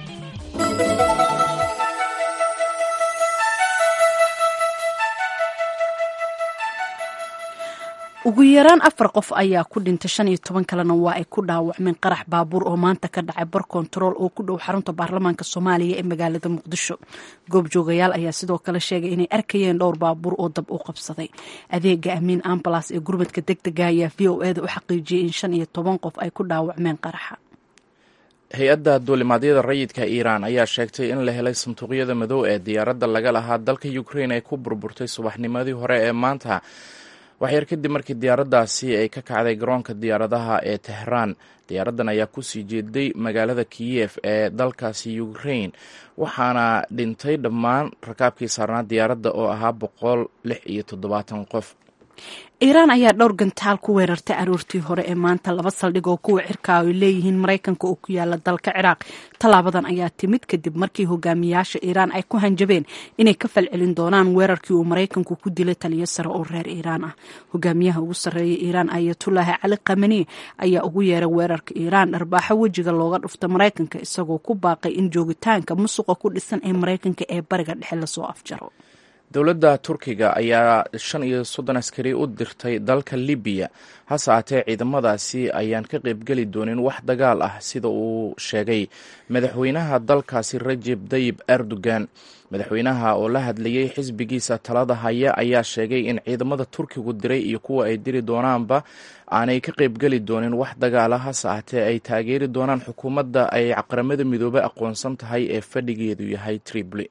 ugu yaraan afar qof ayaa ku dhintay shan iyo toban kalena waa ay ku dhaawacmeen qarax baabuur oo maanta ka dhacay bar kontarool oo ku dhow xarunta baarlamaanka soomaaliya ee magaalada muqdisho goobjoogayaal ayaa sidoo kale sheegay inay arkayeen dhowr baabuur oo dab u qabsaday adeega amiin ambalas ee gurmadka deg dega ayaa v o eda u xaqiijiyey in shan iyo toban qof ay ku dhaawacmeen qaraxa hay-adda duulimaadyada rayidka iiraan ayaa sheegtay in la helay sanduuqyada madow ee diyaaradda laga lahaa dalka ukrain ay ku burburtay subaxnimadii hore ee maanta waxyar kadib markii diyaaraddaasi ay ka kacday garoonka diyaaradaha ee tehraan diyaaraddan ayaa kusii jeeday magaalada kiyef ee dalkaasi ukrain waxaana dhintay dhammaan rakaabkii saarnaa diyaaradda oo ahaa boqol lix iyo toddobaatan qof iiraan ayaa dhowr gantaal ku weerartay aroortii hore ee maanta laba saldhig oo kuwa cirka ay leeyihiin maraykanka oo ku yaala dalka ciraaq tallaabadan ayaa timid kadib markii hogaamiyaasha iiraan ay ku hanjabeen inay ka falcelin doonaan weerarkii uu maraykanku ku dilay taliyo sare oo reer iiraan ah hogaamiyaha ugu sarreeya iiraan ayatullaahi cali kamani ayaa ugu yeeray weerarka iiraan dharbaaxo wejiga looga dhufta maraykanka isagoo ku baaqay in joogitaanka musuqa ku dhisan ee maraykanka ee bariga dhexe lasoo afjaro dowladda turkiga ayaa shan iyo soddon askari u dirtay dalka libiya hase aatee ciidamadaasi ayaan ka qaybgeli doonin wax dagaal ah sida uu sheegay madaxweynaha dalkaasi rajeb dayib erdogan madaxweynaha oo la hadlayey xisbigiisa talada haya ayaa sheegay in ciidamada turkigu diray iyo kuwa ay diri doonaanba aanay ka qaybgeli doonin wax dagaala hase aatee ay taageeri doonaan xukuumadda ay qaramada midoobey aqoonsan tahay ee fadhigeedu yahay tripoli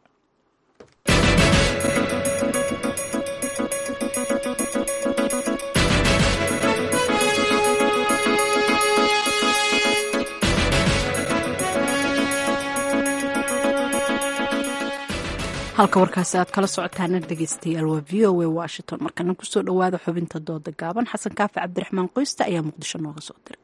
halka warkaasi aad kala socotaana dhegeystayaal waa v o a washington markana kusoo dhowaada xubinta dooda gaaban xasan kaafi cabdiraxmaan qoysta ayaa muqdisho nooga soo diray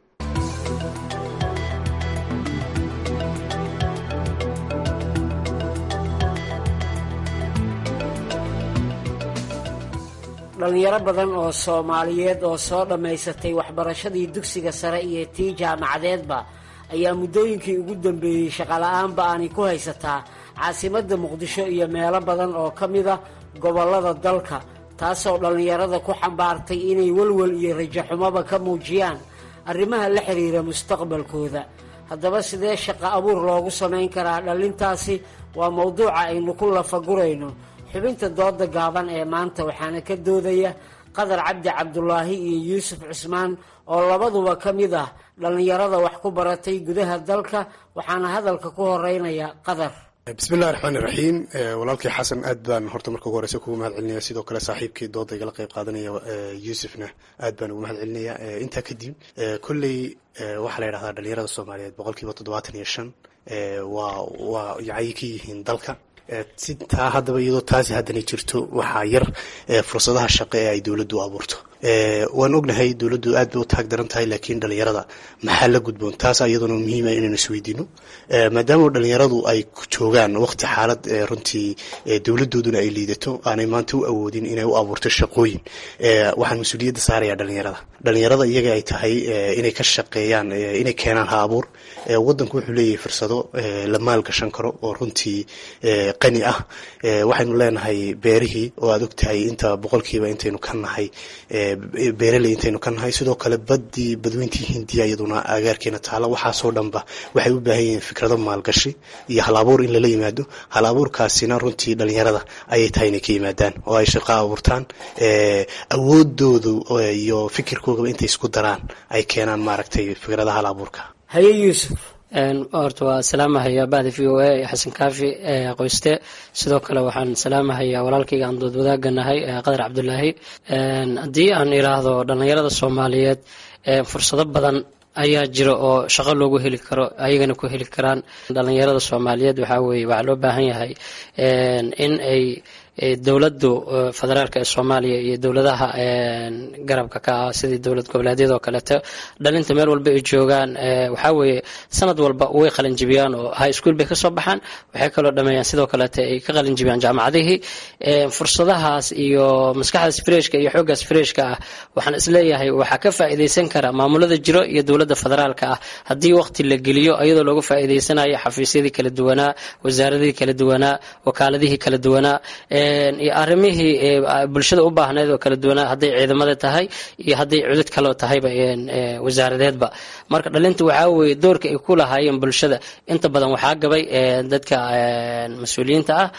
dhallinyaro badan oo soomaaliyeed oo soo dhammaysatay waxbarashadii dugsiga sare iyo tii jaamacadeedba ayaa muddooyinkii ugu dambeeyey shaqola'aanba aanay ku haysataa caasimadda muqdisho iyo meelo badan oo ka mida gobollada dalka taasoo dhallinyarada ku xambaartay inay welwel iyo rajaxumoba ka muujiyaan arrimaha la xiriira mustaqbalkooda haddaba sidee shaqo abuur loogu samayn karaa dhallintaasi waa mowduuca aynu ku lafagurayno xubinta dooda gaaban ee maanta waxaana ka doodaya qadar cabdi cabdulaahi iyo yuusuf cusmaan oo labaduba ka mid ah dhallinyarada wax ku baratay gudaha dalka waxaana hadalka ku horeynaya qadar bismillahi raxmaani raxiim walaalkii xasan aad baan horta marka ugu horeysa kugu mahad celinaya sidoo kale saaxiibkii dooda igala qayb qaadanaya yuusufna aad baan ugu mahad celinaya intaa kadib kolley waxaa la yidhahdaa dhalinyarada soomaaliyeed boqol kiiba toddobaatan iyo shan waa waa yacay ka yihiin dalka si taa haddaba iyadoo taasi haddana jirto waxaa yar fursadaha shaqo ee ay dowladdu abuurto waan ognahay dowladdu aad bay u taag daran tahay laakiin dhalinyarada maxaa la gudboon taas iyaduna muhiima inaynu isweydiino maadaama dhalinyaradu ay joogaan waqti xaalad runtii dowladooduna ay liidato aanay maanta u awoodin inay u abuurto shaqooyin waxaan mas-uuliyadda saaraya dhalinyarada dhalinyarada iyaga ay tahay inay ka shaqeeyaan inay keenaan ha abuur wadanku wuxuu leeyahay fursado la maalgashan karo oo runtii qani ah waxaynu leenahay beerihii oo aad ogtahay inta boqolkiiba intaynu ka nahay beeraley intaynu ka nahay sidoo kale badii badweyntii hindiya iyaduna agaarkeena taala waxaasoo dhanba waxay u baahan yihiin fikrado maalgashi iyo hal abuur in lala yimaado hal abuurkaasina runtii dhalinyarada ayay tahay inay ka yimaadaan oo ay shaqo abuurtaan awoodoodu iyo fikirkoogaba intay isku daraan ay keenaan maaragtay fikradaha hal abuurka haye yuusuf horta waa salaamahayaa bahda v o a xasan kaafi qoyste sidoo kale waxaan salaamahayaa walaalkayga aan dood wadaaga nahay qadar cabdulaahi haddii aan iraahdo dhallinyarada soomaaliyeed fursado badan ayaa jira oo shaqo loogu heli karo ayagana ku heli karaan dhallinyarada soomaaliyeed waxaa weye waxaa loo baahan yahay in ay dowladdu federaalka ee soomaaliya iyo dowladaha garabka ka ah sidii dowlad goboleedyada oo kaleeto dhalinta meel walba ay joogaan waxaa weeye sanad walba way qalinjibiyaan oo high school bay kasoo baxaan waxay kaloo dhameeyaan sidoo kaleeto ay ka qalinjibiyaan jaamacadihii fursadahaas iyo maskaxdaas freshka iyo xooggaas freshka ah waxaan isleeyahay waxaa ka faa'iidaysan kara maamulada jiro iyo dowladda federaalka ah haddii waqti la geliyo iyadoo looga faa'iidaysanayo xafiisyadii kala duwanaa wasaaradihii kala duwanaa wakaaladihii kala duwanaa iyo arrimihii bulshada u baahneed oo kala duwanaa hadday ciidamada tahay iyo hadday cudud kaloo tahayba wasaaradeedba marka dhalinta waxaa weeye doorka ay ku lahaayeen bulshada inta badan waxaa gabay dadka mas-uuliyiinta ah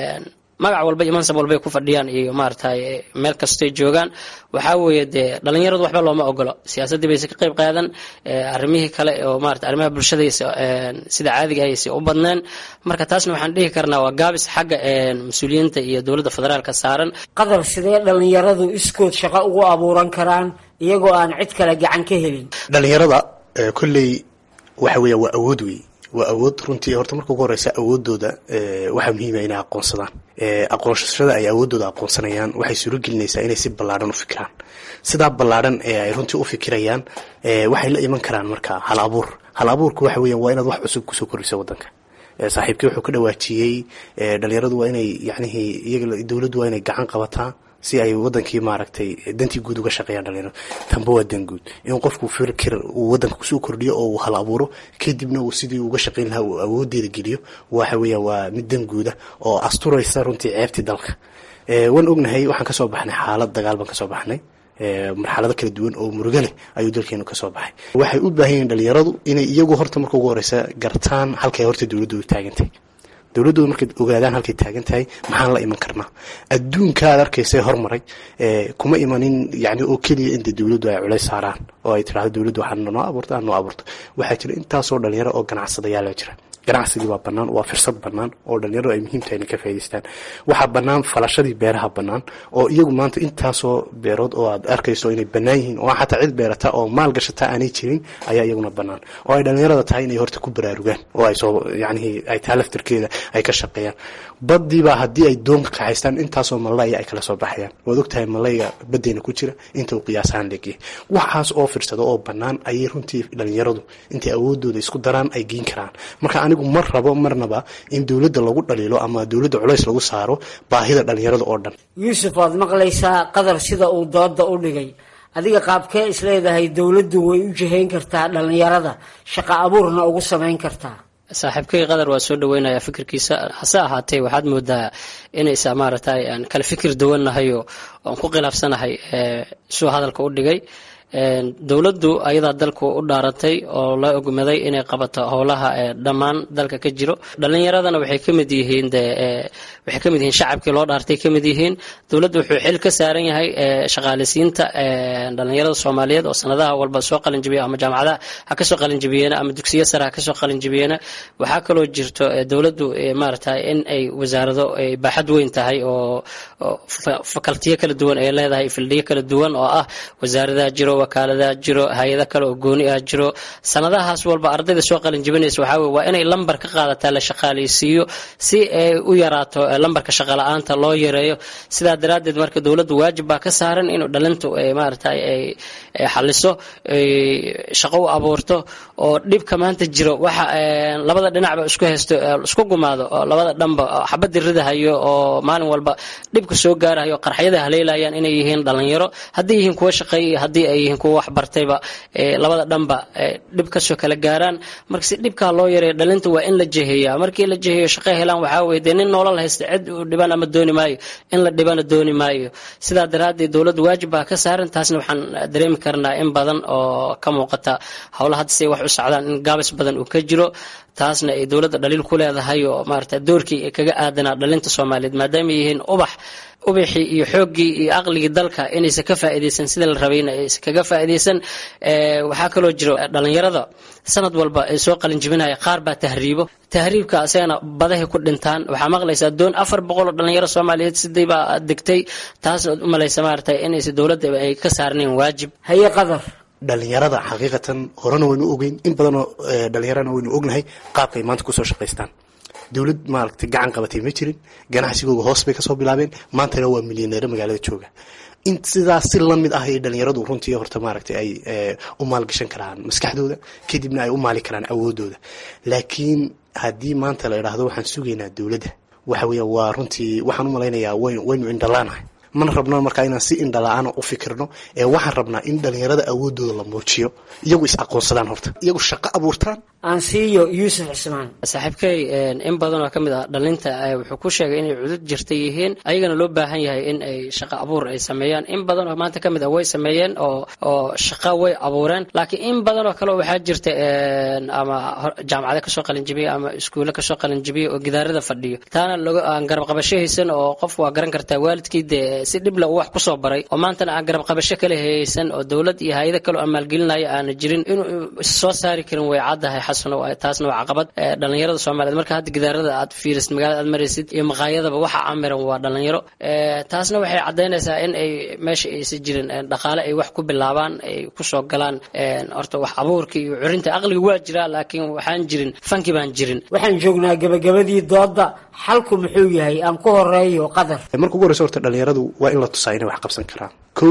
magac walba iyo mansab walbay ku fadhiyaan iyo maaragtay meel kastay joogaan waxaa weeye dee dhalinyaradu waxba looma ogolo siyaasaddii bayse ka qayb qaadan arrimihii kale oo maarata arrimaha bulshadaysa sida caadiga ayse u badneen marka taasna waxaan dhihi karnaa waa gaabis xagga mas-uuliyiinta iyo dowladda federaalka saaran qadar sidee dhalinyaradu iskood shaqo ugu abuuran karaan iyagoo aan cid kale gacan ka helin dhalinyarada kolley waxa weeya waa awood wey waa awood runtii horta marka ugu horeysa awoodooda waxaa muhiima inay aqoonsadaan aqoonsashada ay awoodooda aqoonsanayaan waxay suuro gelinaysaa inay si ballaadhan u fikiraan sidaa ballaadhan ee ay runtii u fikirayaan waxay la iman karaan marka hal abuur hal abuurku waxa weeyaan waa inaad wax cusub kusoo kordhiso waddanka saaxiibkii wuxuu ka dhawaajiyey dhalinyaradu waa inay yacnihii iyaga dowladdu waa inay gacan qabataa si ay wadankii maaragtay dantii guud uga shaqeeyaan dhalinyaradu tanba waa dan guud in qofku fikir uu wadanka kusoo kordhiyo oo uu hal abuuro kadibna uu sidii uga shaqeyn lahaa uu awoodeeda geliyo waxa weeya waa mid dan guuda oo asturaysa runtii ceebtii dalka waan ognahay waxaan kasoo baxnay xaalad dagaal baan kasoo baxnay marxalado kala duwan oo murugo leh ayuu dalkeenu kasoo baxay waxay u baahan yihiin dhalinyaradu inay iyagu horta marka ugu horeysa gartaan halkay horta dowladdu taagantay dowladdooda markay ogaadaan halkay taagan tahay maxaan la iman karnaa adduunka aad arkaysa hormaray kuma imanin yani oo keliya inta dowladdu ay culays saaraan oo ay tidhahdo dowladdu waxaa noo abuurta aan noo abuurto waxaa jira intaasoo dhalinyaro oo ganacsadayaala jira ganacsigii waa bannaan waa firsad bannaan oo dhalinyaradu ay muhiim tahay inay ka faa'idaystaan waxaa bannaan falashadii beeraha bannaan oo iyagu maanta intaasoo beerood oo aad arkayso inay bannaan yihiin oo xataa cid beerata oo maal gashata aanay jirin ayaa iyaguna bannaan oo ay dhalinyarada tahay inay horta ku baraarugaan oo ay soo yacnihii ay taa laftirkeeda ay ka shaqeeyaan baddiibaa haddii ay doonka kaxaystaan intaasoo malaya ay kala soo baxayaan waad ogtahay malayga baddeyna ku jira inta uu qiyaasahaan leegyahay waxaas oo firsado oo bannaan ayay runtii dhalinyaradu intay awoodooda isku daraan ay geyn karaan marka anigu mar rabo marnaba in dowladda lagu dhaliilo ama dowladda culays lagu saaro baahida dhalinyarada oo dhan yuusuf waad maqlaysaa qadar sida uu dooda u dhigay adiga qaabkee isleedahay dowladdu way u jihayn kartaa dhalinyarada shaqo abuurna ugu samayn kartaa saaxiibkay qadar waa soo dhaweynaya fikirkiisa hase ahaatee waxaad moodaa inaysa maaragtay aan kala fikir duwannahay oo aan ku khilaafsanahay suu hadalka u dhigay dowladdu ayadaa dalku u dhaaratay oo la ogmaday inay qabato howlaha dhammaan dalka ka jiro dhalinyaradana waxay kamid yihiin waxay kamid yihiin shacabkii loo dhaartay kamid yihiin dowladdu wuxuu xil ka saaran yahay shaqaaleysiinta dhalinyarada soomaaliyeed oo sanadaha walba soo qalinjibiya ama jaamacadaha ha kasoo qalinjibiyeena ama dugsiyo sare ha kasoo qalinjibiyeena waxaa kaloo jirto dowladdu maaragtay in ay wasaarado ay baaxad weyn tahay oo fakaltiyo kala duwan ay leedahay fildhiyo kala duwan oo ah wasaaradaha jiro wakaaladaha jiro hay-ada kale oo gooni ah jiro sanadahaas walba ardayda soo qalin jibinaysa waxaa weye waa inay lambar ka qaadataa la shaqaaleysiiyo si ay u yaraato lambarka shaqala-aanta loo yareeyo sidaa daraaddeed marka dowladdu waajib baa ka saaran inuu dhalintu maaragtay ay xaliso shaqo u abuurto oo dhibka maanta jiro waxa labada dhinacba isku haysto isku gumaado oo labada dhanba xabadda ridahayo oo maalin walba dhibka soo gaarahayo qarxyada haleelayaan inay yihiin dhalinyaro haddii yihiin kuwa shaqeeya haddii ay yihiin kuwa waxbartayba labada dhanba dhib kasoo kala gaaraan marka si dhibkaa loo yareeyo dhalinta waa in la jeheeyaa markii la jeheeyo shaqo helaan waxaa weye dee nin noolal haysta cid u dhiban ama dooni maayo in la dhibana dooni maayo sidaa daraaddeed dowladda waajib baa ka saaran taasna waxaan dareemi karnaa in badan oo ka muuqata howla hadda say wax u socdaan in gaabis badan uu ka jiro taasna ay dowladda dhaliil ku leedahay oo maarata doorkii kaga aadanaa dhalinta soomaaliyeed maadaama yihiin ubax ubaxii iyo xooggii iyo aqligii dalka inaysan ka faa'iidaysan sida la rabayna aysan kaga faa'iidaysan waxaa kaloo jiro dhalinyarada sanad walba ay soo qalin jibinaya qaar baa tahriibo tahriibka asagana badahay ku dhintaan waxaa maqlaysaa doon afar boqol oo dhalinyaro soomaaliyeed siday baa degtay taasna u malaysa maarata inaysan dowladda ay ka saarnayn waajib haye qadar dhalinyarada xaqiiqatan horena waynu ogeyn in badanoo dhalinyarana waynu ognahay qaabka ay maanta kusoo shaqaystaan dowlad maaragtay gacan qabatay ma jirin ganacsigooga hoos bay kasoo bilaabeen maantana waa milyaneero magaalada jooga in sidaas si lamid ah ay dhalinyaradu runtii horta maaragtay ay u maalgashan karaan maskaxdooda kadibna ay u maali karaan awoodooda laakiin haddii maanta la idhaahdo waxaan sugaynaa dowladda waxa weya waa runtii waxaan u malaynayaa waynu indhalaanahay mana rabno markaa inaan si indhala-aana u fikirno ee waxaan rabnaa in dhalinyarada awoodooda la muujiyo iyagu is aqoonsadaan horta iyagu shaqo abuurtaan aansiiyo yuusuf cismaan saaxiibkey in badan oo ka mid ah dhalinta wuxuu ku sheegay inay cudud jirta yihiin ayagana loo baahan yahay in ay shaqo abuur ay sameeyaan in badan oo maanta ka mid ah way sameeyeen oo oo shaqo way abuureen laakiin in badan oo kale waxaa jirta ama jaamacado kasoo qalinjibiya ama iskuulle kasoo qalinjibiya oo gidaarada fadhiyo taana loga aan garab qabasho haysan oo qof waa garan kartaa waalidkii dee si dhibla uu wax kusoo baray oo maantana aan garab qabasho kale haysan oo dowlad iyo hay-ado kale oo maalgelinaya aana jirin inuu soo saari karin way caddahay taasna waa caqabad dhalinyarada soomaaliyeed marka hadda gidaarada aad fiirisid magaalada aad maraysid iyo maqaayadaba waxa amiran waa dhalinyaro taasna waxay caddaynaysaa in ay meesha aysan jirin dhaqaale ay wax ku bilaabaan ay kusoo galaan horta wax abuurka iyo curinta aqliga waa jiraa laakiin waxaan jirin fanki baan jirin waxaan joognaa gabagabadii dooda xalku muxuu yahay aan ku horeeyo qadar marka ugu horeyso horta dhalinyaradu waa in la tusaa inay wax qabsan karaan ko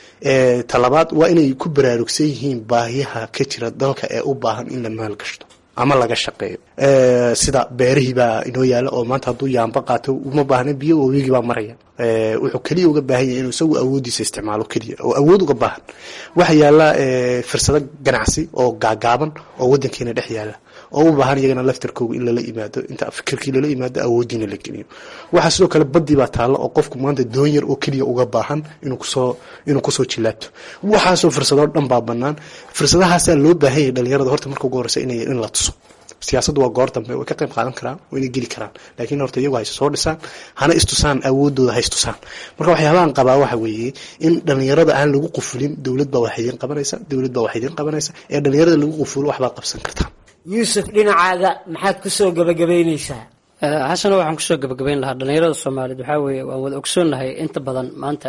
talabaad waa inay ku baraarugsan yihiin baahiyaha ka jira dalka ee u baahan in la maalgashto ama laga shaqeeyo sida beerihii baa inoo yaala oo maanta hadduu yaamba qaato uma baahna biyo wabigii baa maraya wuxuu keliya uga baahan yahay inuu isagu awoodiisa isticmaalo keliya oo awood uga baahan waxaa yaala fursado ganacsi oo gaagaaban oo wadankeena dhex yaala oo u baahan iyagana laftarkooga in lala yimaado inta fikirkii lala yimaado awoodiina la geliyo waxaa sidoo kale badii baa taalla oo qofku maanta doon yar oo keliya uga baahan inuu kusoo inuu kusoo jilaabto waxaasoo fursadoo dhan baa banaan fursadahaasaa loo baahan yahay dhalinyarada horta marka ugu horeysa inay in la tuso siyaasaddu waa goor dambe way ka qayb qaadan karaan waa inay geli karaan laakiin horta iyagu hayse soo dhisaan hana istusaan awoodooda haystusaan marka waxyaabahan qabaa waxa weeye in dhalinyarada aan lagu qufulin dowlad baa wax idiin qabanaysa dowlad baa wax idiin qabanaysa ee dhalinyarada lagu qufulo waxbaad qabsan kartaan yuusuf dhinacaaga maxaad kusoo gabagabaynaysaa xasano waxaan kusoo gabagabayn lahaa dhalinyarada soomaaliyeed waxaa weeye waan wada ogsoonnahay inta badan maanta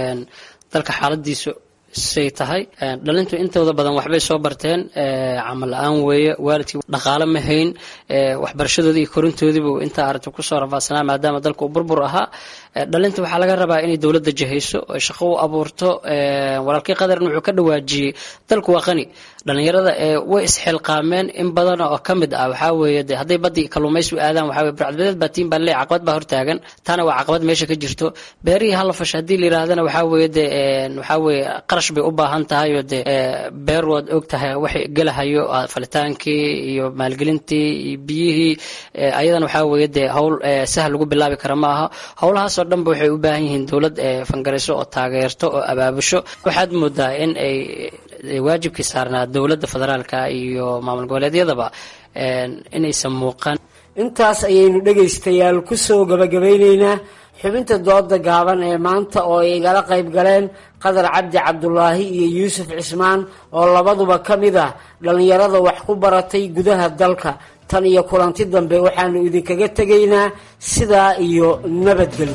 dalka xaaladiisu say tahay dhalintu intooda badan waxbay soo barteen camal la-aan weeye waalidkii dhaqaale ma hayn waxbarashadoodii iyo korintoodiibu intaa aragti kusoo rafaadsanaa maadaama dalka uu burbur ahaa dhalinta waxaa laga rabaa inay dowladda jahayso oy shaqo u abuurto walaalkii qadarna wuxuu ka dhawaajiyey dalku waa qani dhalinyarada way isxilqaameen in badan oo ka mid ah waxaa weeye de hadday badii kalluumaysi aadaan waxaa weye burcadbadeed baa tiin baa leey caqabad baa hortaagan taana waa caqabad meesha ka jirto beerihii hala fasha haddii la yidhaahdana waxaa weeye de waxaa weeye qarash bay u baahan tahay oo de beer waad og tahay waxay gelahayo falitaankii iyo maalgelintii iyo biyihii ayadana waxaa weeye de howl sahal lagu bilaabi kara ma aha howlahaasoo dhanba waxay u baahan yihiin dowlad fangarayso oo taageerto oo abaabusho waxaad moodaa in ay waajibkii saarnaa dowladda federaalka iyo maamul goboleedyadaba inaysan muuqan intaas ayaynu dhegaystayaal kusoo gabagabayneynaa xubinta dooda gaaban ee maanta oo ay igala qayb galeen qadar cabdi cabdulaahi iyo yuusuf cismaan oo labaduba ka mid ah dhallinyarada wax ku baratay gudaha dalka tan iyo kulanti dambe waxaanu idinkaga tegaynaa sidaa iyo nabadgelyo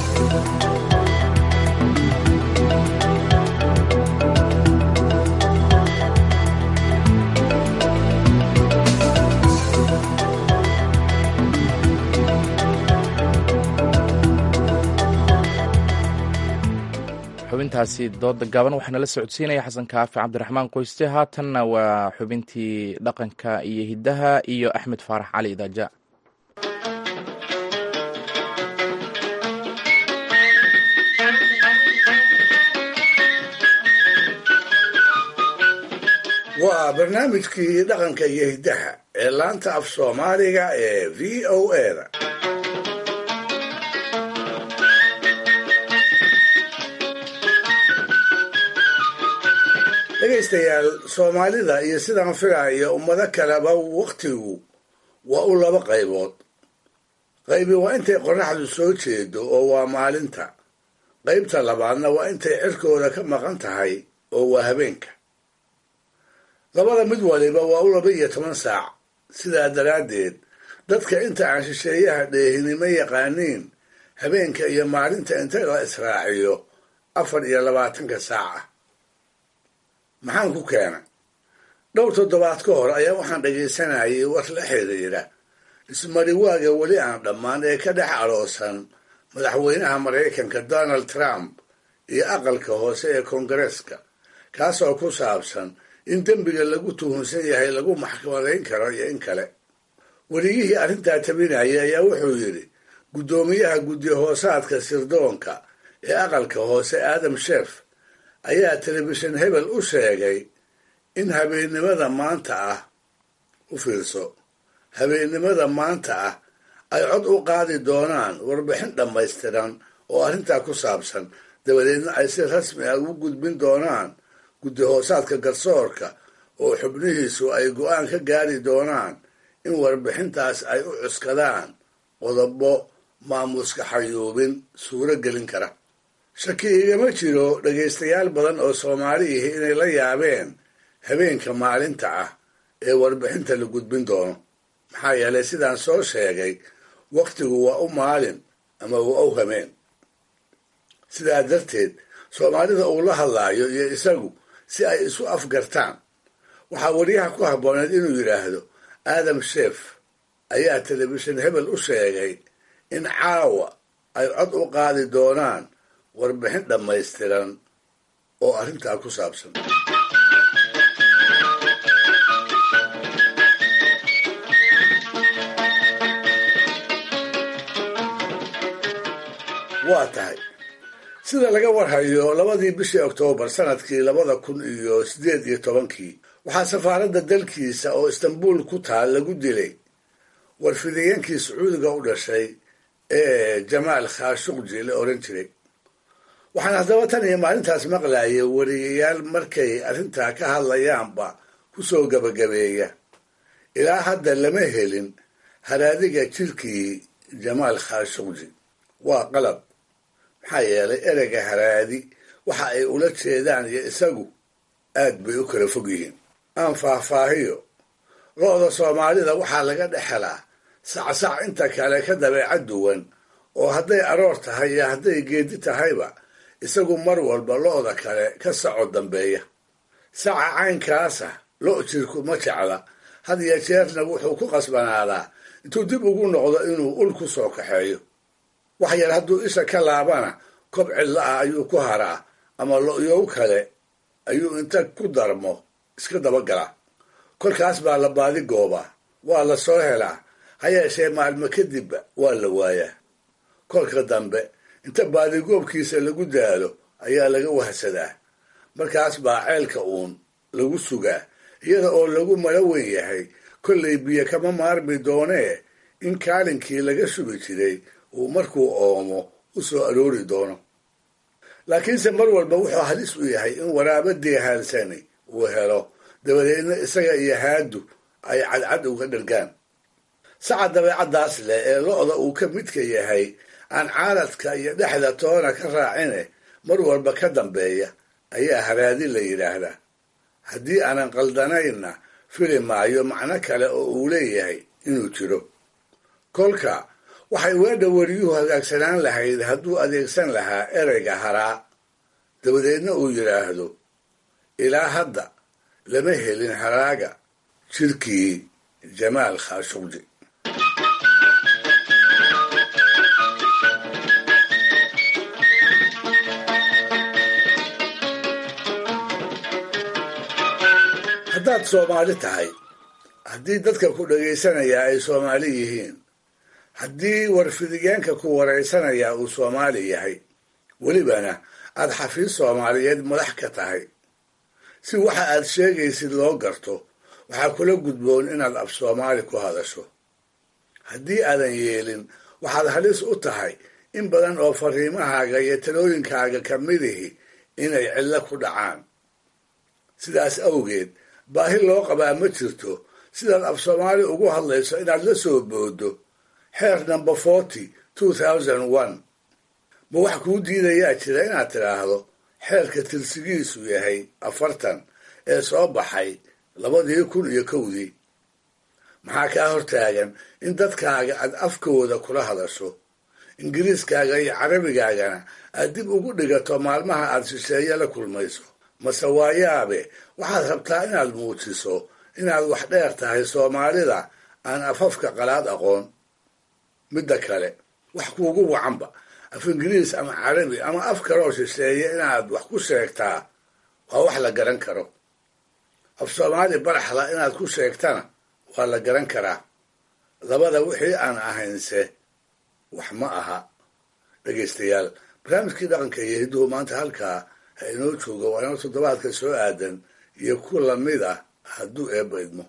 xubintaasi dooda gaaban waxaa nala socodsiinaya xasan kaafi cabdiraxmaan qoyste haatanna waa xubintii dhaqanka iyo hiddaha iyo axmed faarax cali idaaja waa barnaamijkii dhaqanka iyo hiddaha ee laanta af soomaaliga ee v o eda dhegaystayaal soomaalida iyo sidaan filaayo ummado kaleba wakhtigu waa u laba qaybood qaybi waa intay qorraxdu soo jeedo oo waa maalinta qaybta labaadna waa intay cirkooda ka maqan tahay oo waa habeenka labada mid waliba waa u laba iyo toban saac sidaa daraaddeed dadka inta aan shisheeyaha dheehinimo yaqaaniin habeenka iyo maalinta inta la israaciyo afar iyo labaatanka saac ah maxaan ku keena dhowr toddobaad ka hor ayaa waxaan dhagaysanayay war la xiriira ismariwaaga weli aan dhammaan ee ka dhex aloosan madaxweynaha maraykanka donald trump iyo aqalka hoose ee koongareeska kaasoo ku saabsan in dembiga lagu tuhunsan yahay lagu maxkamadayn karo iyo in kale weriyihii arrintaa tabinayay ayaa wuxuu yidhi guddoomiyaha guddi hoosaadka sirdoonka ee aqalka hoose aadam sheef ayaa telefishin hebel u sheegay in habeennimada maanta ah u fiirso habeennimada maanta ah ay cod u qaadi doonaan warbixin dhammaystiran oo arrintaa ku saabsan dabadeedna ay si rasmi ah ugu gudbin doonaan guddi hoosaadka garsoorka oo xubnihiisu ay go'aan ka gaari doonaan in warbixintaas ay u cuskadaan qodobo maamuuska xayuubin suuro gelin kara shaki igama jiro dhegaystayaal badan oo soomaali ihi inay la yaabeen habeenka maalinta ah ee warbixinta la gudbin doono maxaa yeelay sidaan soo sheegay wakhtigu waa u maalin ama waa u hameen sidaa darteed soomaalida uu la hadlaayo iyo isagu si ay isu afgartaan waxaa wariyaha ku habbooneed inuu yidhaahdo aadam sheef ayaa telefishin hebel u sheegay in caawa ay cod u qaadi doonaan warbixin dhammaystiran oo arrintaa ku saabsan waa tahay sida laga warhayo labadii bishii oktoobar sanadkii labada kun iyo siddeed iyo tobankii waxaa safaaradda dalkiisa oo istanbuul ku taal lagu dilay warfidayeenkii sacuudiga u dhashay ee jamaal khashuqji la oran jiray waxaan haddaba tan iyo maalintaas maqlayay wariyayaal markay arrintaa ka hadlayaanba ku soo gabagabeeya ilaa hadda lama helin haraadiga jirkii jamaal khashuqji waa qalab maxaa yeelay ereyga haraadi waxa ay ula jeedaan iyo isagu aad bay u kala fog yihiin aan faahfaahiyo lo-da soomaalida waxaa laga dhex helaa sacsac inta kale ka dabeecad duwan oo hadday aroor tahay iyo hadday geedi tahayba isagu mar walba lo-da kale ka saco dambeeya saca caynkaasa lo' jirku ma jecla had iyo jeerna wuxuu ku qasbanaadaa intuu dib ugu noqdo inuu ul ku soo kaxeeyo wax yar hadduu isha ka laabana kob cidla ah ayuu ku haraa ama lo-yow kale ayuu inta ku darmo iska dabagalaa kolkaas baa la baadi goobaa waa la soo helaa ha yeeshee maalmo kadibba waa la waayaa kolka dambe inta baadigoobkiisa lagu daalo ayaa laga wahsadaa markaas baa ceelka uun lagu sugaa iyada oo lagu mala weyn yahay kollay biyo kama maarmi doonee in kaalinkii laga shubi jiray uu markuu oomo u soo aroori doono laakiinse mar walba wuxuu halis u yahay in waraaba deehaalsani uu helo dabadeedna isaga iyo haadu ay cadcad uga dhargaan saca dabeecaddaas leh ee lo-da uu ka midka yahay aan caaladka iyo dhexda toona ka raacine mar walba ka dambeeya ayaa haraadi la yidhaahdaa haddii aanan qaldanayna fili maayo macno kale oo uu leeyahay inuu jiro kolka waxay weedha wariyuhu hagaagsanaan lahayd hadduu adeegsan lahaa ereyga haraa dabadeedna uu yidhaahdo ilaa hadda lama helin haraaga jirkii jamaal khashuqji haddaad soomaali tahay haddii dadka ku dhagaysanayaa ay soomaali yihiin haddii warfidiyeenka ku waraysanayaa uu soomaali yahay welibana aad xafiis soomaaliyeed madax ka tahay si waxa aad sheegaysid loo garto waxaa kula gudboon inaad af soomaali ku hadasho haddii aadan yeelin waxaad halis u tahay in badan oo fariimahaaga iyo talooyinkaaga ka midihi inay cillo ku dhacaan sidaas awgeed baahi loo qabaa ma jirto sidaad af soomaali ugu hadlayso inaad la soo boodo xeer number forty two thousand one ma wax kuu diidayaa jira inaad tidhaahdo xeerka tirsigiisu yahay afartan ee soo baxay labadii kun iyo kowdii maxaa kaa hortaagan in dadkaaga aad afkooda kula hadasho ingiriiskaaga iyo carabigaagana aad dib ugu dhigato maalmaha aad shisheeye la kulmayso mase waayaabe waxaad rabtaa inaad muujiso inaad wax dheer tahay soomaalida aan afafka qalaad aqoon midda kale wax kuugu wacanba af ingiriis ama carabi ama af kaloo shisheeye inaad wax ku sheegtaa waa wax la garan karo af soomaali baraxla inaad ku sheegtana waa la garan karaa labada wixii aan ahaynse wax ma aha dhegaystayaal barnaamijkii dhaqanka iyo hidduhu maanta halkaa ha inoo jooga waa inoo toddobaadka soo aadan iyo ku lamid ah hadduu eebba idmo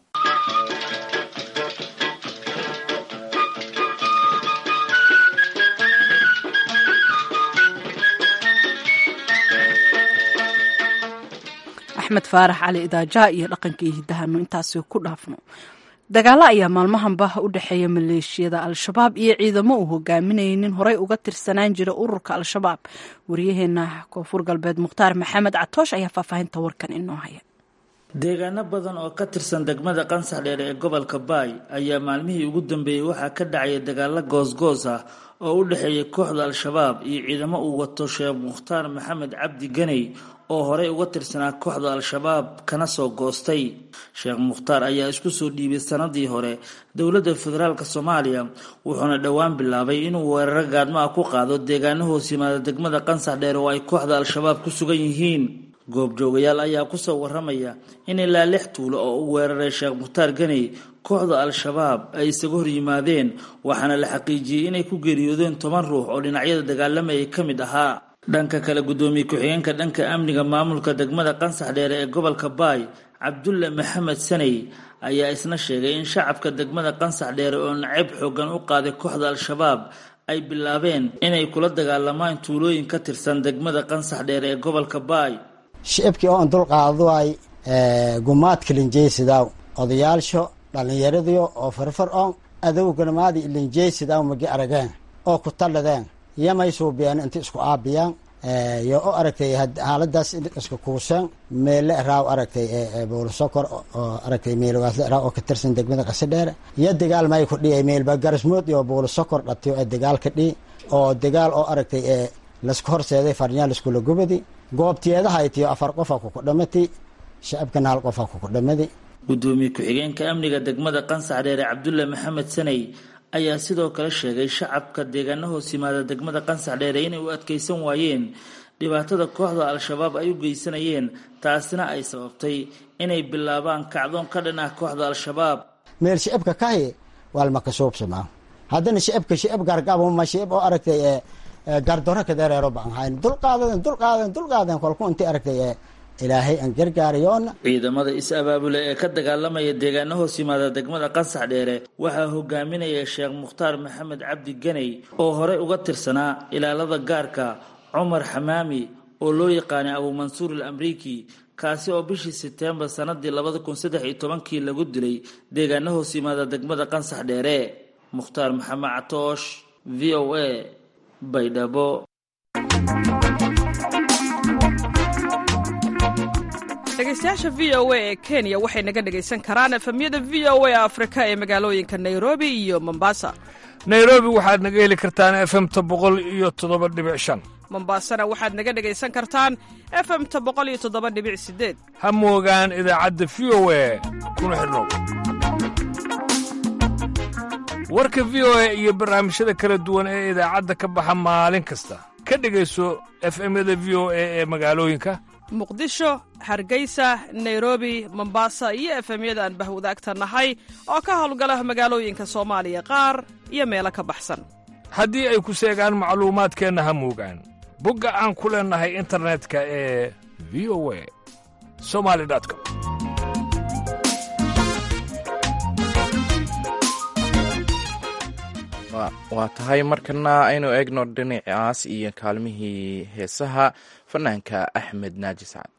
axmed faarax cali idaaja iyo dhaqankii hiddahanu intaasi ku dhaafno dagaalo ayaa maalmahanba u dhexeeya maleeshiyada al-shabaab iyo ciidamo uu hogaaminayay nin horey uga tirsanaan jira ururka al-shabaab waryaheena koonfur galbeed mukhtaar maxamed catoosh ayaa faahfaahinta warkan inoo haya deegaano badan oo ka tirsan degmada qansax dheer ee gobolka baay ayaa maalmihii ugu dambeeyey waxaa ka dhacaya dagaalo goosgoos ah oo u dhexeeya kooxda al-shabaab iyo ciidamo uu wato sheekh mukhtaar maxamed cabdi ganey oo horey uga tirsanaa kooxda al-shabaab kana soo goostay sheekh mukhtaar ayaa isku soo dhiibay sanadii hore dowladda federaalk soomaaliya wuxuuna dhowaan bilaabay inuu weeraro gaadmo ah ku qaado deegaano hoos yimaada degmada qansax dheer oo ay kooxda al-shabaab ku sugan yihiin goobjoogayaal ayaa kusoo waramaya in ilaa lix tuulo oo u weeraray sheekh mukhtaar ganey kooxda al-shabaab ay isaga hor yimaadeen waxaana la xaqiijiyey inay ku geeriyoodeen toban ruux oo dhinacyada dagaalamayay ka mid ahaa dhanka kale guddoomiye ku-xigeenka dhanka amniga maamulka degmada qansax dheere ee gobolka baay cabdulle maxamed saney ayaa isna sheegay in shacabka degmada qansax dheere oo nacayb xoogan u qaaday kooxda al-shabaab ay bilaabeen inay kula dagaalamaan tuulooyin ka tirsan degmada qansax dheere ee gobolka baay shicibkii oo an dulqaaduay gumaadka linjeysidaw odayaalsho dhallinyaradiyo oo farfar on adowganamaadi linjeysidaw magi arageen oo ku talladeen yamay suubiyeen inti isku aabiyaan yo o aragtay haaladaas iska kuuseen meelle raaw aragtay bowlasokor oo aragtay meelwaasle raaw oo ka tirsan degmada qasadheere iyo dagaal may ku dhiay meelba garasmood iyo bowlasokor dhatiyo ee dagaal ka dhii oo dagaal oo aragtay ee laska horseeday farnyaa laskula gubadi goobtiyeedahaitiyo afar qofa kuku dhamati shacabkana hal qofa kuku dhamadi gudoomiye ku-xigeenka amniga degmada qansax dheere cabdulle maxamed saney ayaa sidoo kale sheegay shacabka deegaano hoos yimaada degmada qansax dheere inay u adkeysan waayeen dhibaatada kooxda al-shabaab ay u geysanayeen taasina ay sababtay inay bilaabaan kacdoon ka dhan ah kooxda al-shabaab meel shicibka kahi waalmakasuubsamaa haddana shicibka shicib gargabuma shicib oo aragtay ee gardoro kadereero baan hayn dulqaadaden dulqaadaden dulqaaden kolku inti aragtay ee ilaahay aan gargaarayoona ciidamada is-abaabule ee ka dagaalamaya deegaano hoos yimaada degmada qansax dheere waxaa hogaaminaya sheekh mukhtaar maxamed cabdi ganey oo horey uga tirsanaa ilaalada gaarka cumar xamaami oo loo yaqaanay abuumansuur al amriiki kaasi oo bishii sebtembar sanadii labada kun saddex iyo tobankii lagu dilay deegaano hoos yimaada degmada qansax dheere mukhtaar maxamed catoosh v o a baydhabo dhegeystayaasha v o a ee kenya waxay naga dhegaysan karaan efemyada v o a afrika ee magaalooyinka nairobi iyo mombasa nairobi waxaad naga heli kartaan efemta boqol iyo toddoba dhibic shan mombasana waxaad naga dhegaysan kartaan efemta boqol iyo toddoba dhibic sideed ha moogaan idaacadda v o a kuna xidhnow warka v o a iyo barnaamijyada kala duwan ee idaacadda ka baxa maalin kasta ka dhegayso efemyada v o a ee magaalooyinka muqdisho hargeysa nairobi mombasa iyo efemyada aan bahwadaagta nahay oo ka howlgala magaalooyinka soomaaliya qaar iyo meelo ka baxsan haddii ay ku seegaan macluumaadkeenna ha moogaan bogga aan ku leennahay internetka ee v o a somali com waa tahay markana aynu eegno dhinacaas iyo kaalmihii heesaha fanaanka axmed naaji sacad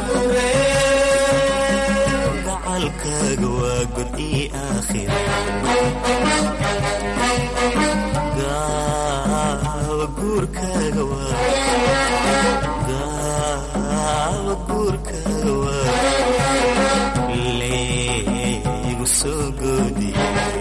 gacalkaaga waa god ii aakhira gaawa guurkaaga waa gaawa guurkaaga waa leegu soo goodi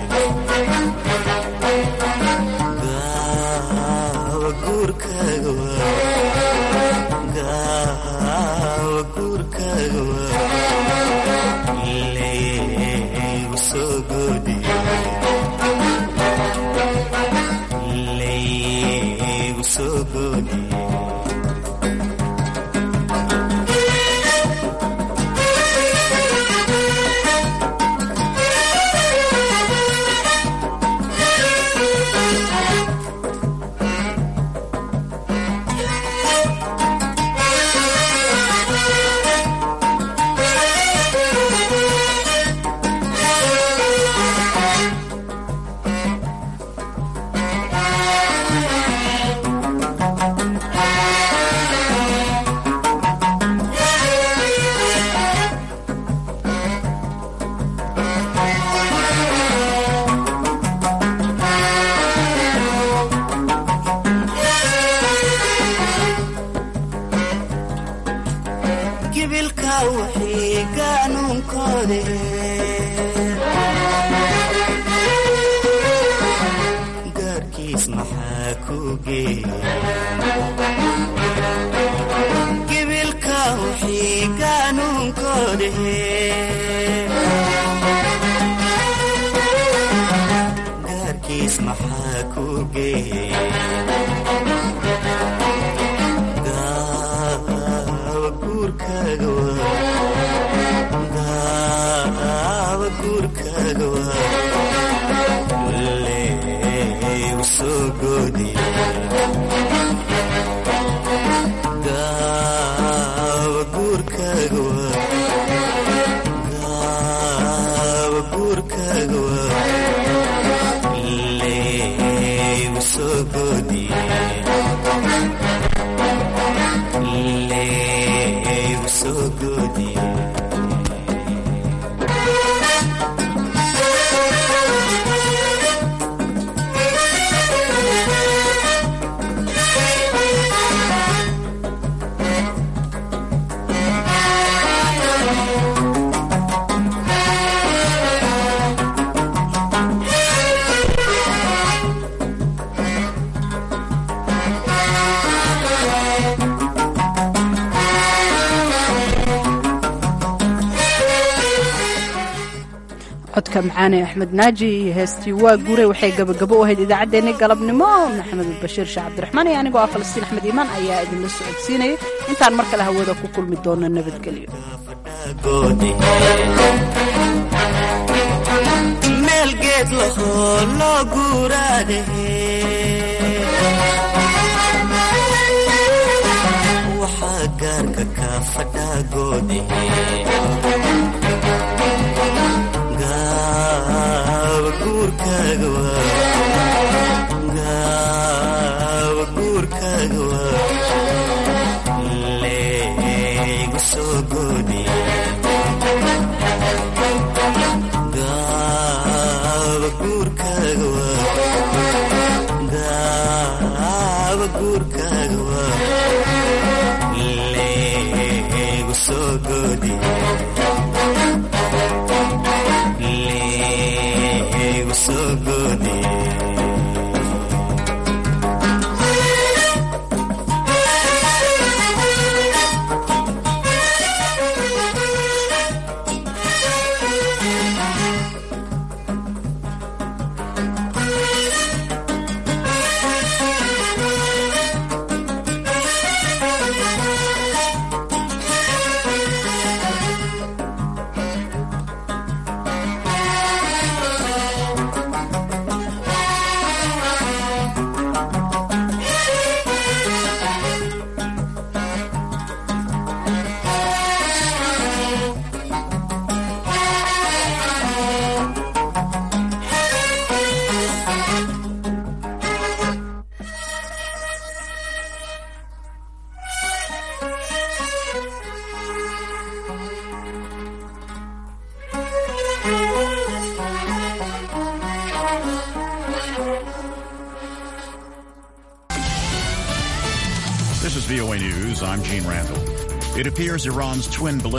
gaawa guurkaaga waa gaawa guurkaaga waa leegu soo goodi leegu soo goodi gibilka wixii gaanuunkoode gaarkiis maxaa ku geeya wixii gaanuunkoode gaarkiis maxaa ku geeya gaawa guurkaaga waa gaawa guurkaaga waa leegu soo goodiya gaawa guurkaaga waa gaawa guurkaaga waa leegu soo goodiya leegu soo goodiya codka macaane axmed naaji iyo heestii waa guuray waxay gabagabo u ahayd idaacaddeenni galabnimo maxamed bashiir sheekh cabdiraxmaan iyo anigoo ah falastiin axmed iimaan ayaa idinla socodsiinaya intaan mar kale hawada ku kulmi doono nabadgelyo meel geed lahoo loo guuraade waxaa gaarka ka fadhaagoode gaawa guurkaaga waa gaawa guurkaaga waa leegu soo goodiya gaawa guurkaaga waa gaawa guurkaaga waa leegu soo goodiya leegu soo goodiya VOA News, I'm Gene Randall. It appears Iran's twin ballistic